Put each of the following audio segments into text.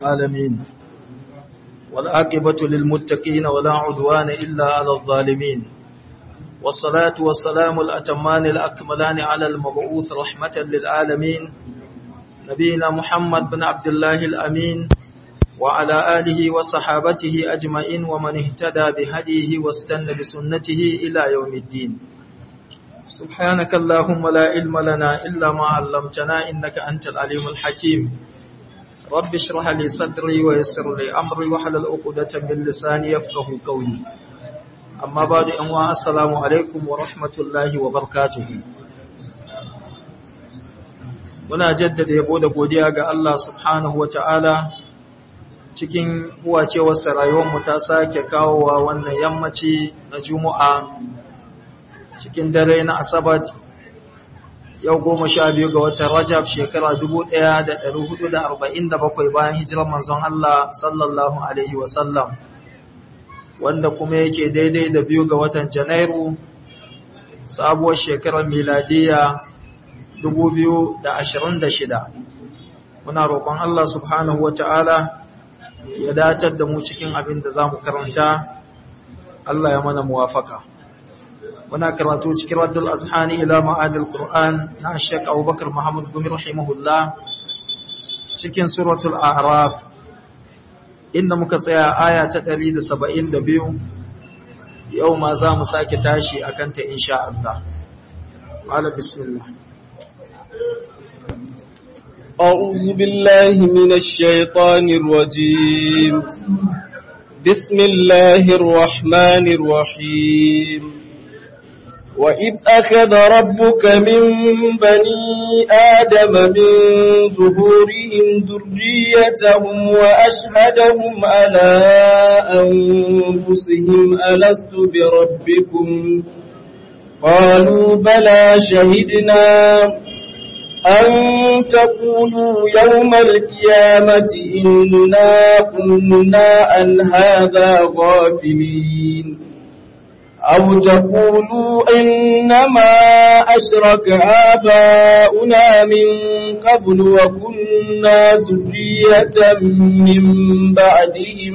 العالمين والعاقبة للمتقين ولا عدوان إلا على الظالمين والصلاة والسلام الأتمان الأكملان على المبعوث رحمة للعالمين نبينا محمد بن عبد الله الأمين وعلى آله وصحابته أجمعين ومن اهتدى بهديه واستنى بسنته إلى يوم الدين سبحانك اللهم لا علم لنا إلا ما علمتنا إنك أنت العليم الحكيم رب اشرح لي صدري ويسر لي أمري وحلل عقدة من لساني يفقه قولي أما بعد أنواع السلام عليكم ورحمة الله وبركاته muna jaddada yabo da godiya ga Allah subhanahu wa ta'ala cikin huwacewarsa rayuwarmu ta sake kawowa wannan yammaci na juma'a cikin dare na asabat yau goma sha biyu ga watan rajab shekara dubu ɗaya da ɗari hudu da arba'in da bakwai bayan hijirar manzon Allah sallallahu alaihi wasallam wanda kuma yake daidai da biyu ga watan janairu sabuwar shekarar miladiya dubu biyu da ashirin da shida muna roƙon Allah subhanahu wa ta'ala ya datar da mu cikin abin da za mu karanta Allah ya mana muwafaka. muna karatu cikin raddul azhani ila ma'adil qur'an na Sheikh Abubakar Muhammad bin rahimahullah cikin suratul a'raf inda muka tsaya aya ta 172 yau ma za mu sake tashi akan ta insha Allah qala bismillah أعوذ بالله من الشيطان الرجيم بسم الله الرحمن الرحيم وإذ أخذ ربك من بني آدم من ظهورهم ذريتهم وأشهدهم على أنفسهم ألست بربكم قالوا بلى شهدنا أن تقولوا يوم القيامة إنا كنا عن هذا غافلين أو تقولوا إنما أشرك آباؤنا من قبل وكنا ذرية من بعدهم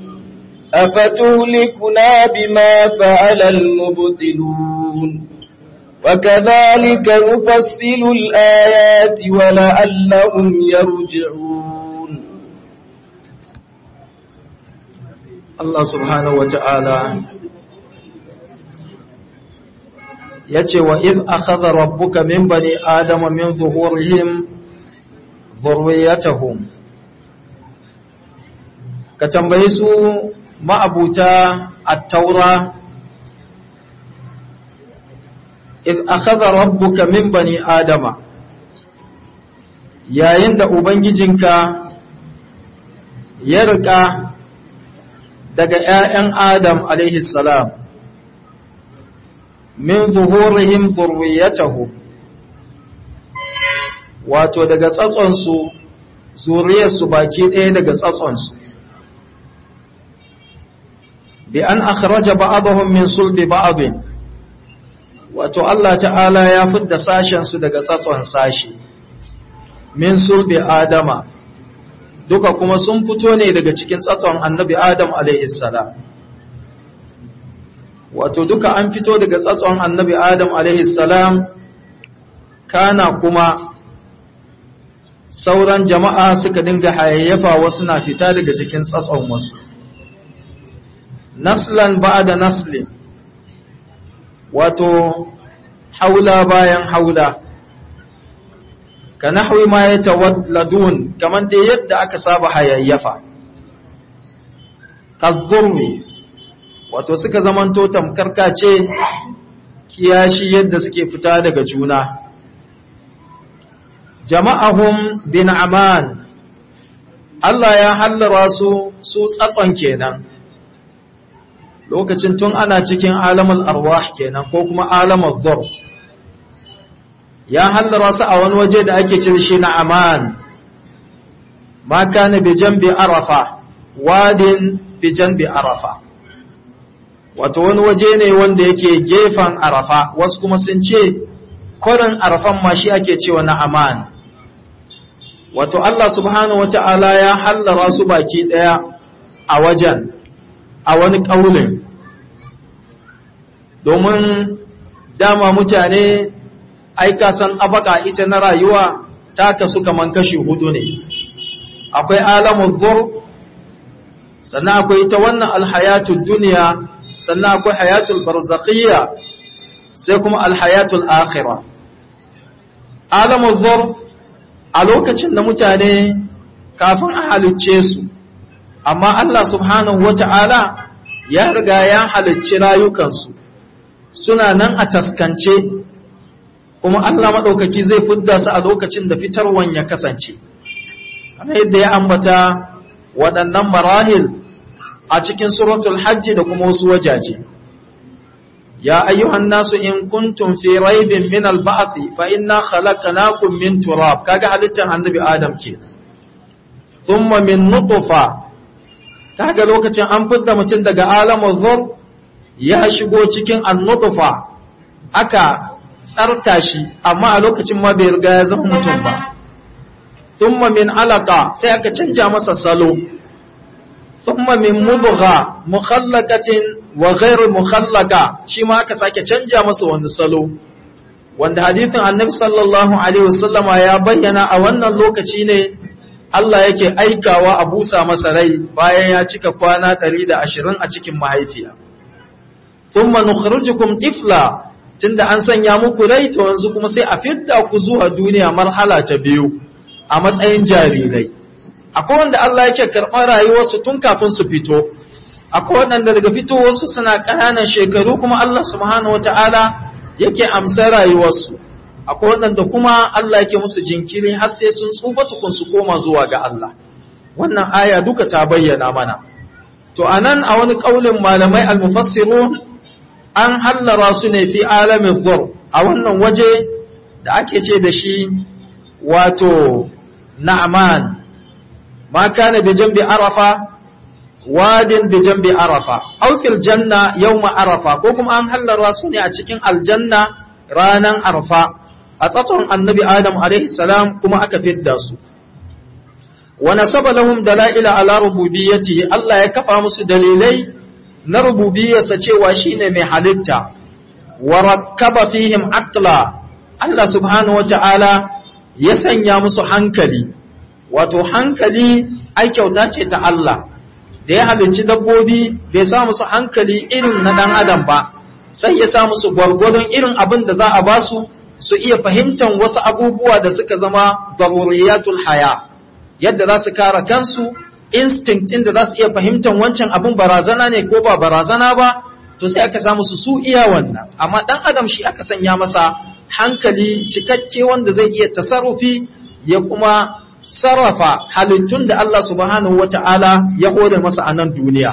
أفتهلكنا بما فعل المبطلون وكذلك نفصل الآيات ولعلهم يرجعون الله سبحانه وتعالى ya ce wa iz akhadha rabbuka min bani adama min zuhurihim dhurriyyatahum ka tambaye su ma'abuta at-taura iz akhadha rabbuka min bani adama yayin da ubangijinka ya rika daga ƴaƴan adam alaihi salam min zuhurihim zurriyatahu wato daga tsatsonsu zuriyarsu baki ɗaya daga tsatsonsu bi an akhraja ba'dahum min sulbi ba'd wato Allah ta'ala ya fidda sashen su daga tsatson sashi min sulbi adama duka kuma sun fito ne daga cikin tsatson annabi adam alaihi salam wato duka an fito daga tsatson annabi Adam salam kana kuma sauran jama'a suka dinga hayayyafa wasu na fita daga cikin tsatson wasu naslan ba'da naslin wato haula bayan haula ka nahwi ma yatawadladun kaman da yadda aka saba hayayyafa kazzurmi wato suka zamanto tamkar kace kiyashi yadda suke fita daga juna jama'ahum bin aman Allah ya hallara su su tsatson kenan lokacin tun ana cikin alamul arwah kenan ko kuma alamul dhur ya hallara su a wani waje da ake cin shi na aman ma kana bi janbi arafa wadin bi janbi arafa wato wani waje ne wanda yake gefen arafa wasu kuma sun ce kwarin arafan ma shi ake cewa na aman wato Allah subhanahu wata'ala ya hallara su baki daya a wajen a wani ƙaunin domin dama mutane aika san abaka ita na rayuwa ta kasu kaman kashi hudu ne akwai alamun zur sannan akwai ita wannan alhayatul duniya sannan akwai hayatul barzaqiyya sai kuma alhayatul akhirah alamun zur a lokacin da mutane kafin a halicce su amma Allah subhanahu wata'ala ya riga ya halicci rayukansu suna nan a taskance kuma Allah maɗaukaki zai fidda su a lokacin da fitarwan ya kasance kamar yadda ya ambata waɗannan marahil a cikin suratul hajji da kuma wasu wajaje ya ayyuhan nasu in kuntum fi raibin min al-ba'thi fa inna khalaqnakum min turab kaga halittar annabi adam ke thumma min nutfa kaga lokacin an fidda mutum daga alamul dhur ya shigo cikin an-nutfa aka tsarta shi amma a lokacin ma bai riga ya zama mutum ba thumma min alaqa sai aka canja masa salo thumma min mudgha mukhallaqatin wa ghairu mukhallaqa shi ma aka sake canja masa wani salo wanda hadithin annabi sallallahu alaihi wasallama ya bayyana a wannan lokaci ne Allah yake aikawa a busa masa rai bayan ya cika kwana 120 a cikin mahaifiya thumma nukhrijukum tifla tunda an sanya muku rai to yanzu kuma sai a fidda ku zuwa duniya marhala ta biyu a matsayin jarirai akwai wanda Allah yake karɓar rayuwarsu tun kafin su fito akwai waɗanda daga fitowarsu suna ƙananan shekaru kuma Allah subhanahu wata'ala yake amsa rayuwarsu akwai waɗanda kuma Allah yake musu jinkiri har sai sun tsufa tukun su koma zuwa ga Allah wannan aya duka ta bayyana mana to anan a wani ƙaulin malamai al-mufassirun an hallara su ne fi alamin zur a wannan waje da ake ce da shi wato na'man ma kana bi jambi arafa wadin bi jambi arafa aw fil janna yawma arafa ko kuma an hallara su ne a cikin aljanna ranan arafa a tsatson annabi adam alaihi salam kuma aka fidda su wa nasaba lahum dalaila ala rububiyyatihi Allah ya kafa musu dalilai na rububiyarsa cewa shine mai halitta wa rakkaba fihim aqla Allah subhanahu wata'ala ya sanya musu hankali wato hankali ai kyauta ce ta Allah da ya halicci dabbobi bai sa musu hankali irin na dan adam ba sai ya sa musu gwargwadon irin abin da za a ba su su iya fahimtar wasu abubuwa da suka zama daruriyatul haya yadda za su kare kansu instinct inda za su iya fahimtar wancan abin barazana ne ko ba barazana ba to sai aka samu su su iya wannan amma dan adam shi aka sanya masa hankali cikakke wanda zai iya tasarrufi ya kuma sarrafa halittun da Allah subhanahu wata'ala ya hore masa a nan duniya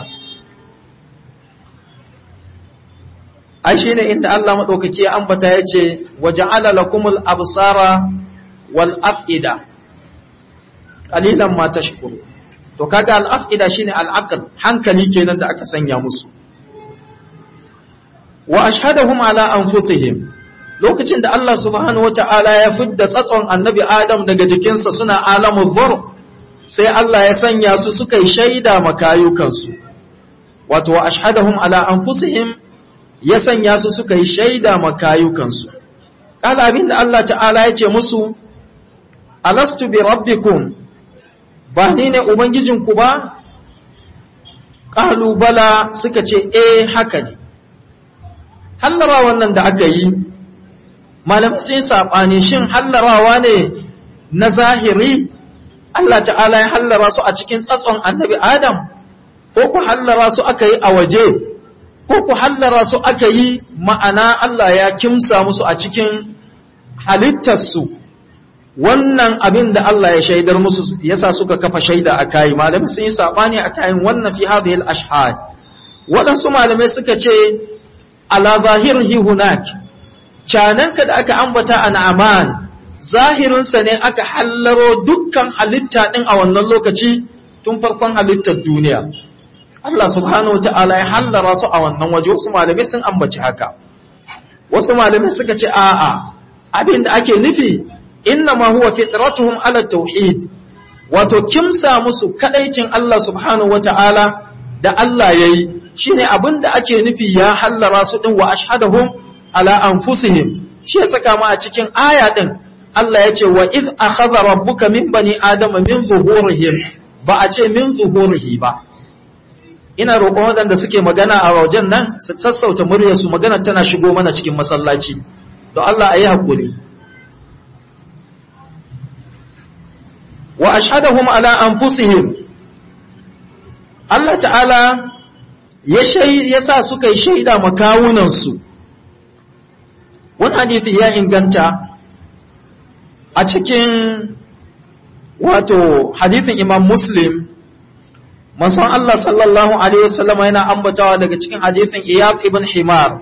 ai shine inda Allah madaukaki ya ambata yace waja'ala lakumul absara wal af'ida qalilan ma tashkuru to kaga al'afida shine al'aql hankali kenan da aka sanya musu wa ashhadahum ala anfusihim lokacin da Allah subhanahu wata'ala ya fidda tsatson annabi Adam daga jikinsa suna alamu dhur sai Allah ya sanya su suka yi shaida makayukansu wato wa ashhadahum ala anfusihim ya sanya su suka yi shaida makayukansu kala abinda Allah ta'ala ya ce musu alastu bi rabbikum ba ni ne Ubangijinku ba? Ƙalubala suka ce, E, haka ne. Hallara wannan da aka yi, malamai sun saɓani shin hallarawa ne na zahiri, Allah ta'ala ya hallara su a cikin tsatson annabi Adam, ko ku hallara su aka yi a waje, ko ku hallara su aka yi ma'ana Allah ya kimsa musu a cikin halittarsu. wannan abin da Allah ya shaidar musu yasa suka kafa shaida a kai malamai sun yi sabani a kayan wannan fi hadhihi al-ashhad waɗansu malamai suka ce ala zahirihi hunak cananka da aka ambata a na'aman zahirinsa ne aka hallaro dukkan halitta din a wannan lokaci tun farkon halittar duniya Allah subhanahu ta'ala ya hallara su a wannan waje wasu malamai sun ambaci haka wasu malamai suka ce a'a abin da ake nufi inna ma huwa fitratuhum ala tauhid wato kimsa musu kadaicin Allah subhanahu wata'ala da Allah yayi shine abin da ake nufi ya hallara su din wa ashhadahum ala anfusihim shi ya saka mu a cikin aya din Allah ya ce wa iz akhadha rabbuka min bani adama min zuhurihim ba a ce min zuhurihi ba ina roƙon waɗanda suke magana a wajen nan su sassauta muryarsu magana tana shigo mana cikin masallaci don Allah a yi haƙuri wa ashhadahum ala anfusihim Allah ta'ala ya ya sa suka yi shaida makawunansu wani hadithi ya inganta a cikin wato hadithin imam muslim manzon Allah sallallahu alaihi wasallam yana ambatawa daga cikin hadithin iyad ibn himar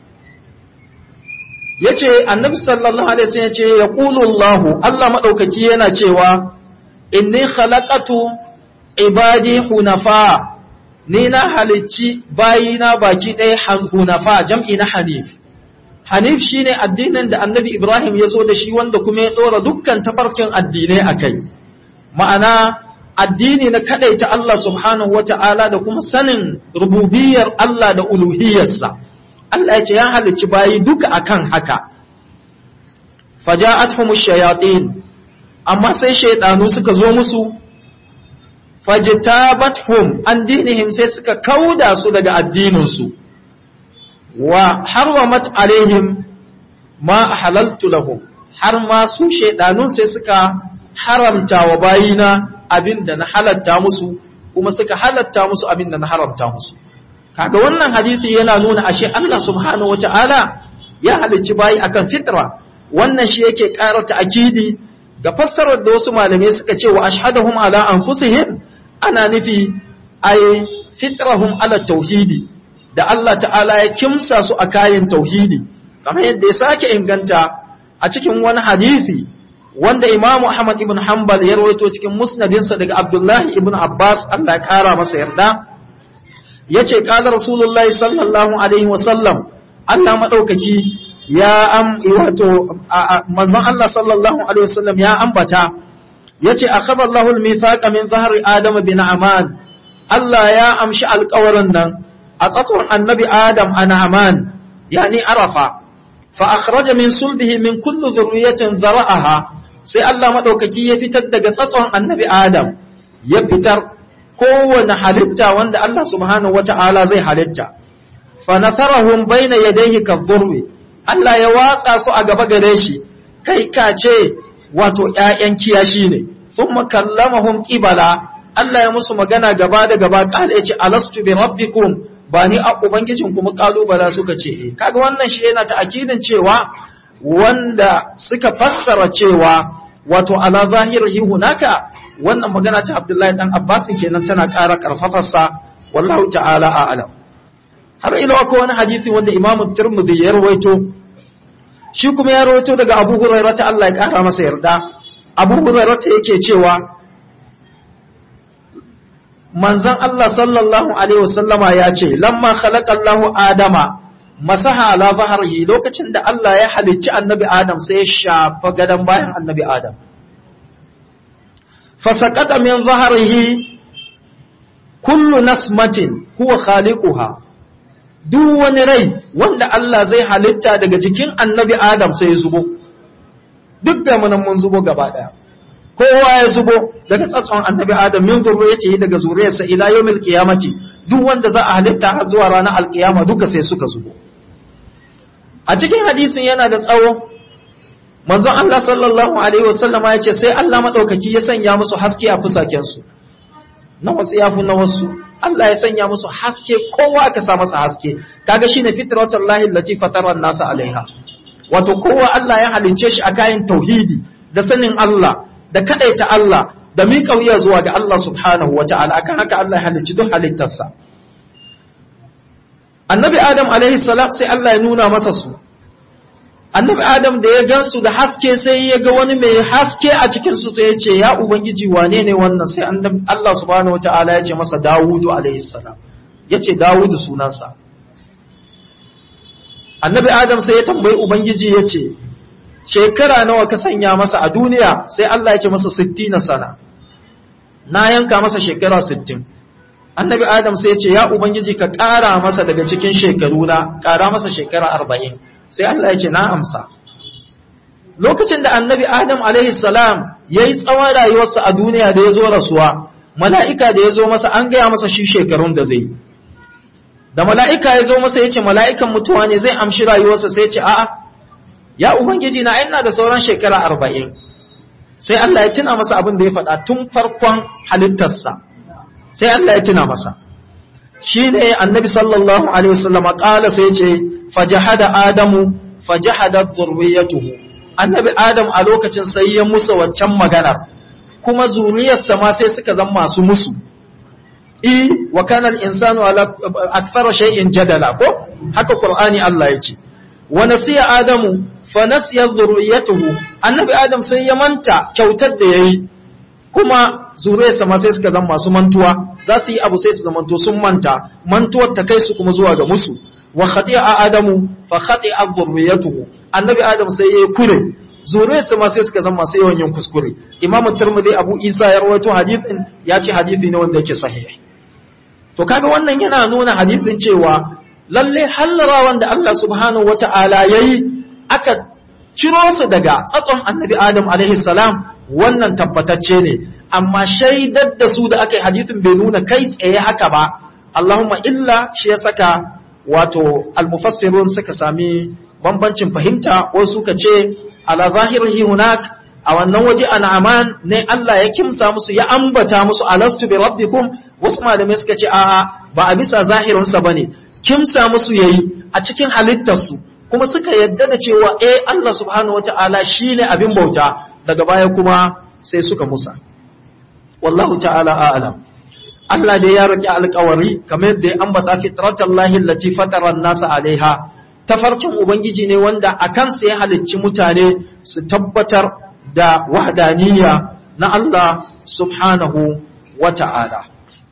yace annabi sallallahu alaihi wasallam yace yaqulu Allah Allah madaukaki yana cewa inni khalaqatu ibadi hunafa ni na halicci bayina baki ɗaya hunafa jam'i na hanif hanif shine addinin da annabi ibrahim ya zo da shi wanda kuma ya ɗora dukkan tafarkin addinai a kai ma'ana addini na kaɗaita Allah subhanahu wa ta'ala da kuma sanin rububiyar Allah da uluhiyarsa Allah ya ce ya halicci bayi duka akan haka faja'atuhum shayatin amma sai shaydanu suka zo musu fajtabathum an dinihim sai suka kauda su daga addininsu wa harwamat alaihim ma halaltu lahum har ma su shaidanun sai suka haramta wa bayina abinda na halatta musu kuma suka halatta musu abinda na haramta musu kaga wannan hadisi yana nuna ashe Allah subhanahu wataala ya halicci bayi akan fitra wannan shi yake ƙara ta'kidi ga fassarar da wasu malamai suka ce wa ashhadahum ala anfusihim ana nufi ay fitrahum ala tauhidi da Allah ta'ala ya kimsa su a kayan tauhidi kamar yadda ya sake inganta a cikin wani hadisi wanda Imam Ahmad ibn Hanbal ya rawaito cikin musnadinsa daga Abdullahi ibn Abbas Allah ya kara masa yarda yace qala Rasulullahi sallallahu alaihi wa sallam Allah madaukaki ya am wato manzon Allah sallallahu alaihi wa sallam ya ambata yace akhadha Allahu al-mithaqa min zahri Adam bin Aman Allah ya amshi alƙawarin nan a tsatson annabi Adam a Na'aman, yani Arafa, fa akhraja min sulbihi min kullu zurriyatin zara'aha sai Allah maɗaukaki ya fitar daga tsatson annabi Adam, ya fitar kowane halitta wanda Allah subhanahu wa ta'ala zai halitta. Fa nasarahum baina yadayhi kazzurwi, Allah ya watsa su a gaba gare shi, kai ka ce wato ‘ya'yan kiyashi ne, sun makallamahum ƙibala, Allah ya musu magana gaba da gaba ƙala ya ce, Alastu bi rabbikum ba ni a ubangijin kuma kalubala suka ce eh kaga wannan shi yana ta'akidin cewa wanda suka fassara cewa wato ala zahirihi hunaka wannan magana ta Abdullahi dan Abbas kenan tana ƙara karfafarsa wallahu ta'ala a'lam har ila ko wani hadisi wanda Imam Tirmidhi ya rawaito shi kuma ya rawaito daga Abu Hurairah ta Allah ya ƙara masa yarda Abu Hurairah yake cewa manzon Allah sallallahu Alaihi wasallama ya ce, Lamma khalaqallahu Adama, masaha ala zaharihi lokacin da Allah ya halicci annabi Adam sai ya shafa gadon bayan annabi Adam. Fasakata min zaharihi kullu nasmatin huwa khaliquha duk wani rai wanda Allah zai halitta daga jikin annabi Adam sai ya zubo, duk da mun zubo gaba ɗaya. kowa ya zubo daga tsatson annabi adam min zurriyati daga zuriyarsa ila yawmil qiyamati duk wanda za a halitta har zuwa ranar alkiyama duka sai suka zubo a cikin hadisin yana da tsawo manzon Allah sallallahu alaihi wasallam ya ce sai Allah madaukaki ya sanya musu haske a fusaken su na wasu yafu na wasu Allah ya sanya musu haske kowa aka sa masa haske kaga shine fitratul lahi allati fatara an-nasa alaiha wato kowa Allah ya halince shi a kayan tauhidi da sanin Allah da kadaita Allah da miƙa wuya zuwa ga Allah subhanahu wa ta'ala akan haka Allah ya halicci duk halittarsa. Annabi Adam alaihi salam sai Allah ya nuna masa su. Annabi Adam da ya gansu da haske sai ya ga wani mai haske a cikinsu sai ya ce, Ya Ubangiji wane ne wannan sai Allah subhanahu wa ta'ala ya ce masa Dawudu alaihi salam. Ya ce Dawudu sunansa. Annabi Adam sai ya tambayi Ubangiji ya ce, shekara nawa ka sanya masa a duniya sai Allah ya ce masa 60 sana na yanka masa shekara 60 annabi adam sai ya ce ya ubangiji ka ƙara masa daga cikin shekaru na ƙara masa shekara 40 sai Allah ya ce na amsa lokacin da annabi adam alaihi salam yayi tsawon rayuwarsa a duniya da ya zo rasuwa mala'ika da ya zo masa an gaya masa shi shekarun da zai da mala'ika ya zo masa ya ce mala'ikan mutuwa ne zai amshi rayuwarsa sai ce a'a ya ubangiji na ina da sauran shekara arba'in sai Allah ya tuna masa abin da ya faɗa tun farkon halittarsa sai Allah ya tuna masa shi ne annabi sallallahu alaihi wasallam ƙala sai ce fajahada adamu fajahada zurriyatuhu annabi adam a lokacin sai ya musa waccan maganar kuma zuriyarsa ma sai suka zama masu musu i wa kana al-insanu ala akthara shay'in jadala ko haka qur'ani Allah ya ce wa nasiya adamu fa nasiya dhurriyyatuhu annabi adam sai ya manta kyautar da yayi kuma zuriyarsa ma sai suka zama masu mantuwa za su yi abu sai su zamanto sun manta mantuwar ta kai su kuma zuwa ga musu wa khati'a adamu fa khati'a dhurriyyatuhu annabi adam sai ya kure zuriyarsa ma sai suka zama masu yawan yin kuskure imamu tirmidhi abu isa ya rawaito hadithin ya ce hadithi ne wanda yake sahih to kaga wannan yana nuna hadithin cewa lalle hallarawan da Allah subhanahu wata'ala yayi aka ciro su daga tsatson annabi adam alaihi salam wannan tabbatacce ne amma shaidar da su da aka yi hadithin bai nuna kai tsaye haka ba Allahumma illa shi ya saka wato almufassirun suka sami bambancin fahimta wasu suka ce ala zahirihi hunak a wannan waje an'aman ne Allah ya kimsa musu ya ambata musu alastu bi rabbikum wasu malamai suka ce a'a ba a bisa zahirinsa bane kimsa musu yayi a cikin halittarsu kuma suka yadda da cewa eh Allah subhanahu wataala shine abin bauta daga baya kuma sai suka musa wallahu ta'ala a'lam Allah da ya rike alƙawari kamar yadda ya ambata fitratallahi allati fatara an-nasa alaiha tafarkin Ubangiji ne wanda a kansa ya halicci mutane su tabbatar da wahdaniyya na Allah subhanahu wa ta'ala.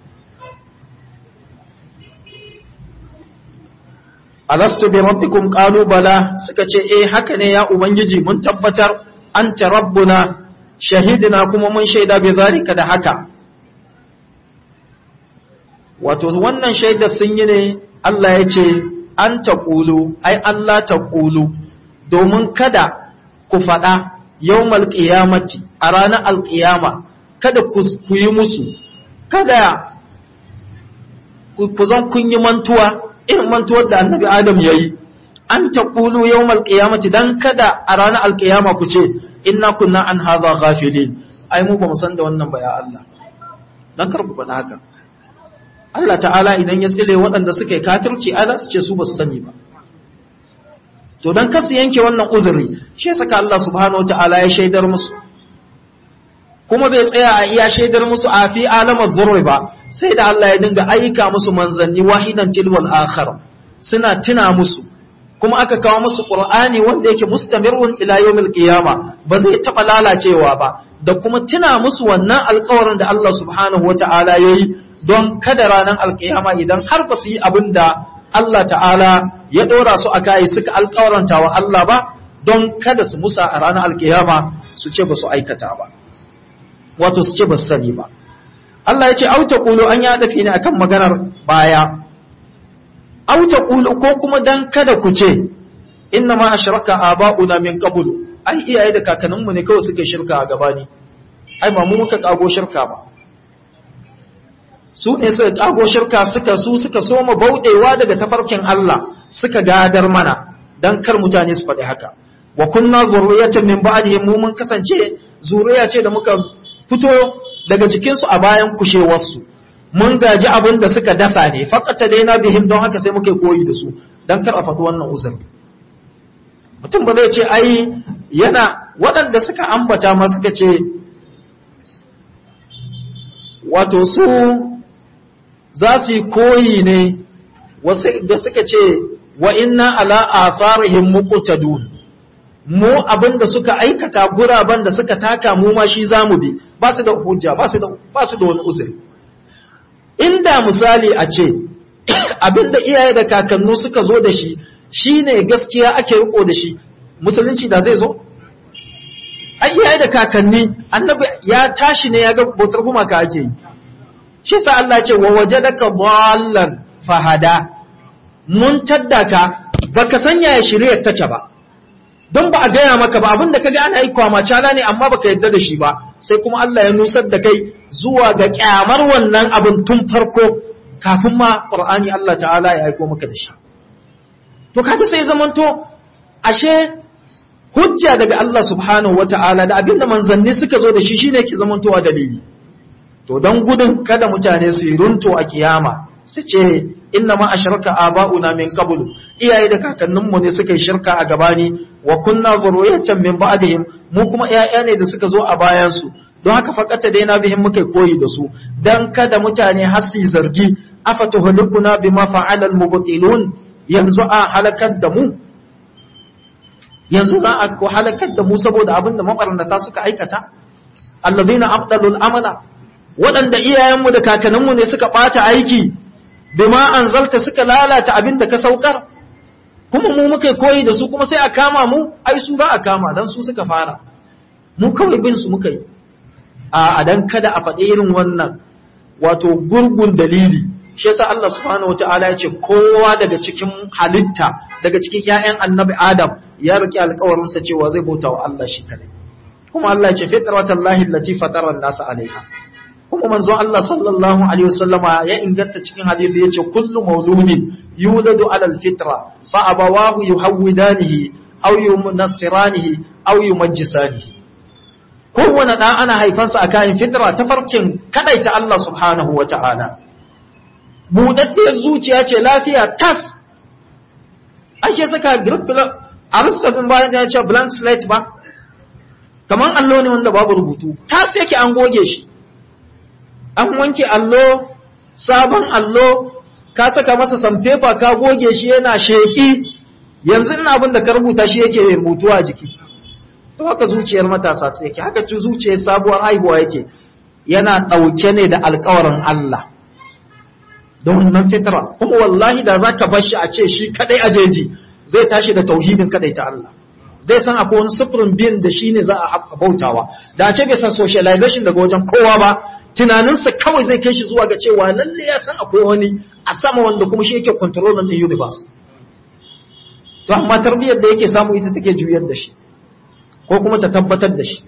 Alastu bi rabbikum qalu bala suka ce eh haka ne ya Ubangiji mun tabbatar anta rabbuna shahidina kuma mun shaida bi zalika da haka wato wannan shaidar sun yi ne Allah ya ce an ta ƙulu, ai Allah ta ƙulu, domin kada ku faɗa yau malƙiyamati a ranar alƙiyama, kada ku yi musu, kada ku zan kun yi mantuwa, irin mantuwar da annabi Adam ya yi, an ta ƙulu yau malƙiyamati don kada a ranar alƙiyama ku ce, inna kunna an haza ghafilin ai mu ba mu san da wannan ba ya Allah, don kar ku faɗa haka. Allah ta'ala idan ya tsile waɗanda suka yi kafirci ai za su ce su ba su sani ba to dan kasu yanke wannan uzuri shi saka Allah subhanahu ta'ala ya shaidar musu kuma bai tsaya a iya shaidar musu a fi alamar zurri ba sai da Allah ya dinga aika musu manzanni wahidan tilwal akhar suna tuna musu kuma aka kawo musu qur'ani wanda yake mustamirun ila yawmil qiyama ba zai taba lalacewa ba da kuma tuna musu wannan alƙawarin da Allah subhanahu wata'ala yayi don kada ranar alkiyama idan har ba su yi abin da Allah ta'ala ya ɗora su a kayi suka alkawaranta wa Allah ba don kada su musa a ranar alkiyama su ce ba su aikata ba wato su ce ba su sani ba Allah ya ce auta ƙulu an ya dafi ne akan maganar baya auta ƙulu ko kuma dan kada ku ce inna ma ashraka aba'una min qablu ai iyaye da kakanninmu ne kawai suke shirka a gabani ai ba mu muka kago shirka ba su ne suka kago shirka suka su suka soma bauɗewa daga tafarkin Allah suka gadar mana dan kar mutane su faɗi haka wa kunna zurriyatan min ba'dihim mu mun kasance zuriya ce da muka fito daga cikin su a bayan kushewarsu mun gaji abin da suka dasa ne faqata daina bihim don haka sai muke koyi da su dan kar a faɗi wannan uzuri mutum ba zai ce ai yana waɗanda suka ambata ma suka ce wato su za su yi koyi ne da suka ce wa inna ala atharihim muqtadun mu abinda suka aikata guraben da suka taka mu ma shi zamu bi ba su da hujja ba su da ba su da wani uzuri inda misali a ce abinda iyaye da kakannu suka zo da shi shine gaskiya ake riko da shi musulunci da zai zo ai iyaye da kakanni annabi ya tashi ne ya ga bautar gumaka ake yi shi sa Allah ce wa wajadaka dallan fahada mun taddaka baka sanya ya shirye take ba don ba a gaya maka ba abinda kaga ana yi kwamacala ne amma baka yadda da shi ba sai kuma Allah ya nusar da kai zuwa ga kyamar wannan abin tun farko kafin ma Qur'ani Allah ta'ala ya aiko maka da shi to kaga sai zamanto ashe hujja daga Allah subhanahu wata'ala da abinda manzanni suka zo da shi shine ke zamantowa dalili to don gudun kada mutane su yi runto a kiyama su ce inna ma ashraka aba'una min qablu iyaye da kakanninmu ne suka yi shirka a gabani wa kunna zurriyatan min ba'dihim mu kuma iyaya ne da suka zo a bayan su don haka fakata dai na bihin muka koyi da su dan kada mutane har su zargi afatuhlikuna bima fa'ala al-mubtilun yanzu a halakar da mu yanzu za a ko halakar da mu saboda abin da mabarnata suka aikata alladhina abdalul amala waɗanda iyayenmu da kakanninmu ne suka ɓata aiki bima anzalta suka lalata abin da ka saukar kuma mu muka koyi da su kuma sai a kama mu ai su za a kama dan su suka fara mu kawai bin su muka yi a dan kada a faɗi irin wannan wato gurgun dalili shi yasa Allah subhanahu wataala ya ce kowa daga cikin halitta daga cikin ƴaƴan annabi Adam ya rike alƙawarin sa cewa zai bauta wa Allah shi kadai kuma Allah ya ce fitratallahi allati fatara an-nasa alaiha kuma manzo Allah sallallahu alaihi wasallama ya inganta cikin hadisi yace kullu mauludin yuladu ala alfitra fa abawahu yuhawidanihi aw yunassiranihi aw yumajjisanihi kowane dan ana haifansa a kayan fitra ta farkin kadaita Allah subhanahu wata'ala budaddiyar zuciya ce lafiya tas ake saka grip Aristotle bayan ya ce blank slate ba kaman allo ne wanda babu rubutu tas yake an goge shi an wanke allo sabon allo ka saka masa sanfefa ka goge shi yana sheki yanzu ina abin da ka rubuta shi yake rubutu a jiki to haka zuciyar matasa ce yake haka ci zuciyar sabuwar haihuwa yake yana ɗauke ne da alkawarin Allah don wannan fitra kuma wallahi da za ka bar shi a ce shi kadai a jeji zai tashi da tauhidin kadai ta Allah zai san akwai wani sufurin bin da shi ne za a bautawa da a ce bai san socialization daga wajen kowa ba tunaninsa kawai zai kai shi zuwa ga cewa lalle ya san akwai wani a sama wanda kuma shi yake controlling the universe to amma tarbiyyar da yake samu ita take juyar da shi ko kuma ta tabbatar da shi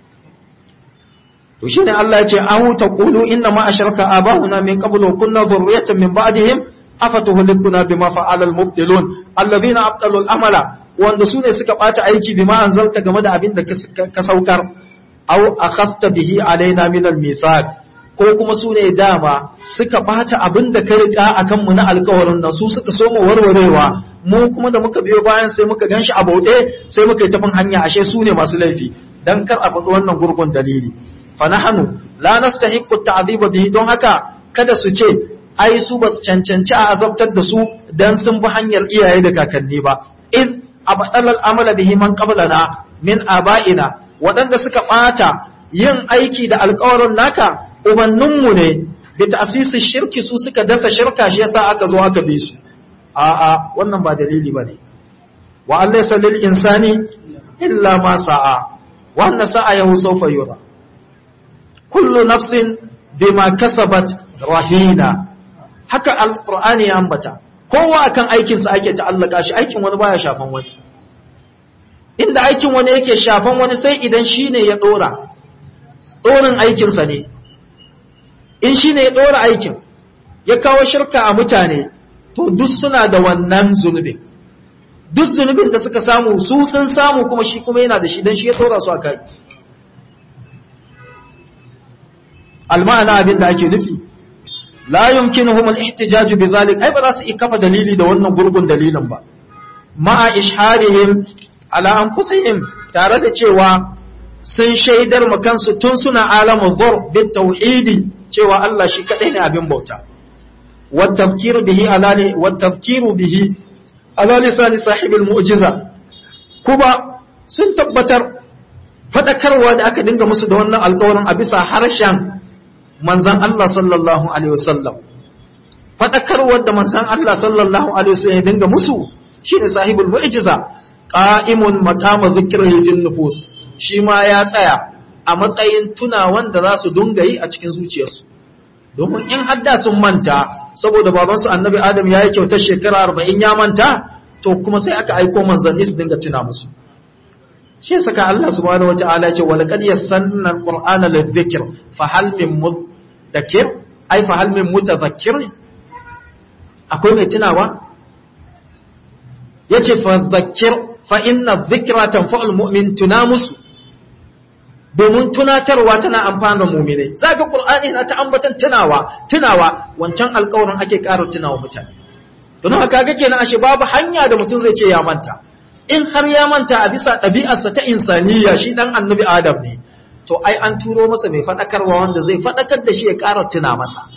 to shine Allah ya ce an taqulu inna ma asharaka abahuna min qablu kunna dhurriyatan min ba'dihim afatuhlikuna bima fa'ala al-mubtilun alladhina abtalu al-amala wanda su ne suka bata aiki bima anzalta game da abin da ka saukar aw akhafta bihi alaina min al-mithaq ko kuma su ne dama suka bata abin da ka rika akan mu na alƙawarin nan su suka so mu warwarewa mu kuma da muka biyo bayan sai muka ganshi a bauɗe sai muka yi tafin hanya ashe su ne masu laifi dan kar a faɗi wannan gurgun dalili fa nahnu la nastahiqqu ta'dhiba bihi don haka kada su ce ai su ba su cancanci a azabtar da su dan sun bi hanyar iyaye da kakanni ba id abadal amala bihi man qablana min aba'ina waɗanda suka ɓata yin aiki da alƙawarin naka ubanninmu ne bi ta'sisi shirki su suka dasa shirka shi yasa aka zo aka bi su a'a wannan ba dalili bane wa allaysa lil insani illa ma sa'a wa anna sa'ayahu sawfa yura kullu nafsin bima kasabat rahina haka alqur'ani ya ambata kowa akan aikin sa ake ta'allaka shi aikin wani baya shafan wani inda aikin wani yake shafan wani sai idan shine ya dora dorin aikin sa ne in shine ya dora aikin ya kawo shirka a mutane to duk suna da wannan zunubin duk zunubin da suka samu su sun samu kuma shi kuma yana da shi don shi ya tora su a kai alma'ana abin da ake nufi la yumkinuhum al-ihtijaj bi zalik ai ba za su iya kafa dalili da wannan gurgun dalilin ba ma'a isharihim ala anfusihim tare da cewa sun shaidar ma kansu tun suna alamu dhur bit tauhidi cewa Allah shi kadai ne abin bauta والتذكير به على والتذكير به على لسان صاحب المعجزة كوبا sun tabbatar fadakarwa da aka dinga musu da wannan alƙawarin a bisa harshen manzan Allah sallallahu alaihi wasallam fadakarwa da manzan Allah sallallahu alaihi wasallam ya dinga musu shine sahibul mu'jiza qa'imun maqama dhikrihi fil nufus shi ma ya tsaya a matsayin tunawan da za su dunga yi a cikin zuciyarsu domin in hadda sun manta saboda babansu annabi adam ya yi kyautar shekara arba'in ya manta to kuma sai aka aiko manzanni su dinga tuna musu shi saka Allah subhanahu wata'ala ce wal qad yassanna alqur'ana lidhikr fa hal min mudakkir ai fa hal min mutadhakkir akwai mai tunawa yace fa dhakkir fa inna dhikra tanfa'ul mu'min tuna musu domin tunatarwa tana amfana mu'minai zaka qur'ani na ta ambatan tunawa tunawa wancan alƙawarin ake ƙara tunawa mutane don haka ga kenan ashe babu hanya da mutum zai ce ya manta in har ya manta a bisa ɗabi'arsa ta insaniya shi ɗan annabi adam ne to ai an turo masa mai faɗakarwa wanda zai faɗakar da shi ya ƙara tuna masa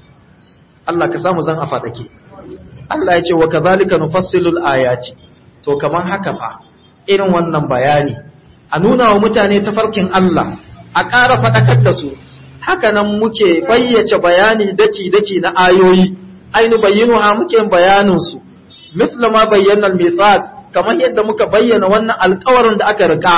Allah ka samu zan a faɗake Allah ya ce wa kazalika nufassilul ayati to kaman haka fa irin wannan bayani a nuna wa mutane tafarkin Allah a ƙara faɗakar da su haka nan muke bayyace bayani daki daki na ayoyi ainu bayyinuha muke bayanin su mithla ma bayyana al-mithaq kamar yadda muka bayyana wannan alkawarin da aka rika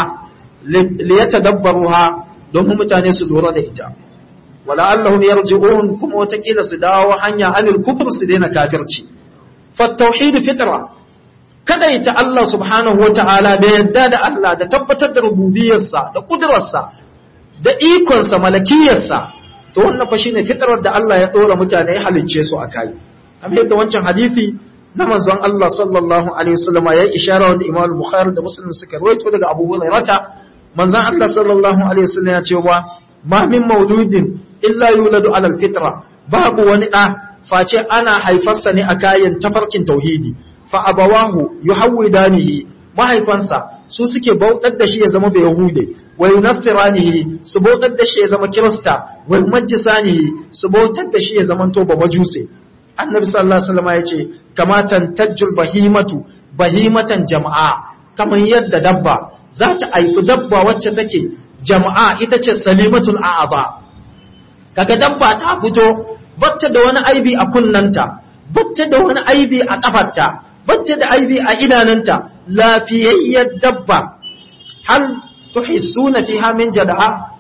liyata dabbaruha domin mutane su lura da ita wala allahum yarji'un kuma watakila su dawo hanya anil kufr su daina kafirci fa tauhid fitra kada ita Allah subhanahu wata'ala da yadda da Allah da tabbatar da rububiyarsa da kudurarsa da ikonsa malakiyarsa to wannan fa shine fitrar da Allah ya dora mutane ya halicce su akai amma yadda wancan hadisi na manzon Allah sallallahu alaihi wasallam ya ishara wanda Imam Bukhari da Muslim suka rawaito daga Abu Hurairah manzon Allah sallallahu alaihi wasallam ya ce wa ma min mauludin illa yuladu ala alfitra babu wani da face ana haifarsa ne a kayan tafarkin tauhidi fa abawahu yuhawidanihi mahaifansa su suke bautar da shi ya zama bai yahude wa yunassiranihi su bautar da shi ya zama kirista wa majisanihi su bautar da shi ya zama to ba majuse annabi sallallahu alaihi wasallam ya ce kamatan tajjul bahimatu bahimatan jama'a kamar yadda dabba za ta haifi dabba wacce take jama'a ita ce salimatul a'aba kaga dabba ta fito batta da wani aibi a kunnanta batta da wani aibi a kafarta batta da aibi a idananta lafiyayyar dabba hal tuhissuna fiha min jada'a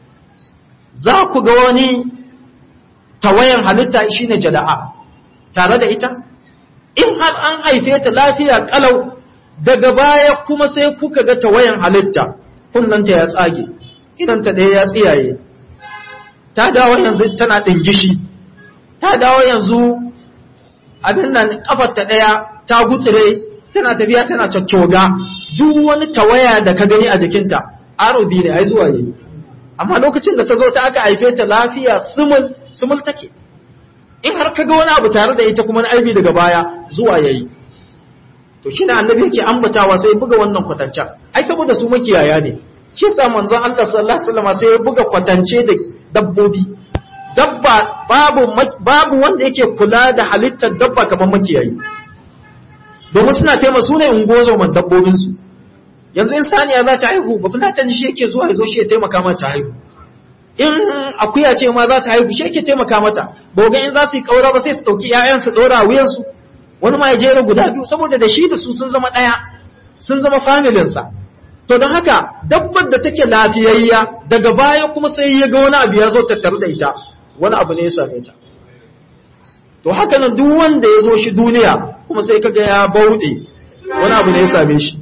za ku ga wani tawayan halitta shine jada'a tare da ita in har an haife ta lafiya kalau daga baya kuma sai kuka ga tawayan halitta kunnanta ya tsage idan ta ɗaya ya tsiyaye ta dawo yanzu tana ɗingishi ta dawo yanzu abin nan kafar ta ɗaya ta gutsire tana tafiya tana cakkyoga duk wani tawaya da ka gani a jikinta arobi ne ai zuwa yi amma lokacin da ta zo ta aka haife ta lafiya sumul sumul take in har ka ga wani abu tare da ita kuma na aibi daga baya zuwa yayi to shi ne annabi yake ambatawa sai buga wannan kwatancan ai saboda su makiyaya ne shi yasa manzon Allah sallallahu alaihi wasallam sai ya buga kwatance da dabbobi dabba babu babu wanda yake kula da halittar dabba kamar makiyayi domin suna taimaka su ne ungozo man dabbobin su yanzu in saniya za ta haihu ba fulatan shi yake zuwa ya zo shi ya taimaka mata haihu in akuya ce ma za ta haihu shi yake taimaka mata boga in za su yi kaura ba sai su dauki ƴaƴan su dora wuyan su wani ma ya jera guda biyu saboda da shi da su sun zama ɗaya sun zama familinsa to don haka dabbar da take lafiyayya daga baya kuma sai ya ga wani abu ya zo tattare da ita wani abu ne ya same ta to haka nan duk wanda ya zo shi duniya kuma sai kaga ya bauɗe wani abu ne ya same shi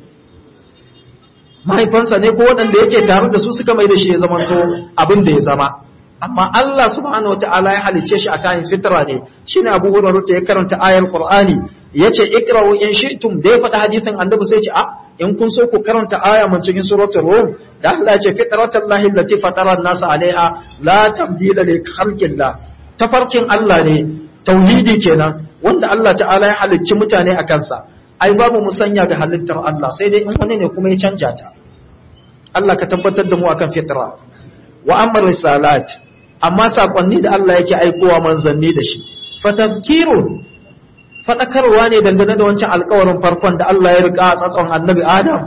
mahaifansa ne ko waɗanda yake tare da su suka mai da shi ya zamanto abin da ya zama amma Allah subhanahu wataala ya halicce shi akan fitra ne shine Abu Hurairah ya karanta ayar Qur'ani yace ikra'u in shi'tum da ya faɗa hadisin annabi sai ce a in kun so ku karanta aya mun cikin suratul rum da Allah ya ce fitratallahi allati fatara an-nasa 'alayha la tabdila li khalqillah tafarkin Allah ne tauhidi kenan wanda Allah ta'ala ya halicci mutane a kansa ai babu musanya ga halittar Allah sai dai in wani ne kuma ya canja ta Allah ka tabbatar da mu akan fitra wa amma risalat amma sakonni da Allah yake aikowa manzanni da shi fatazkirun fadakarwa ne dangane da wancan alkawarin farkon da Allah ya rika a tsatson annabi Adam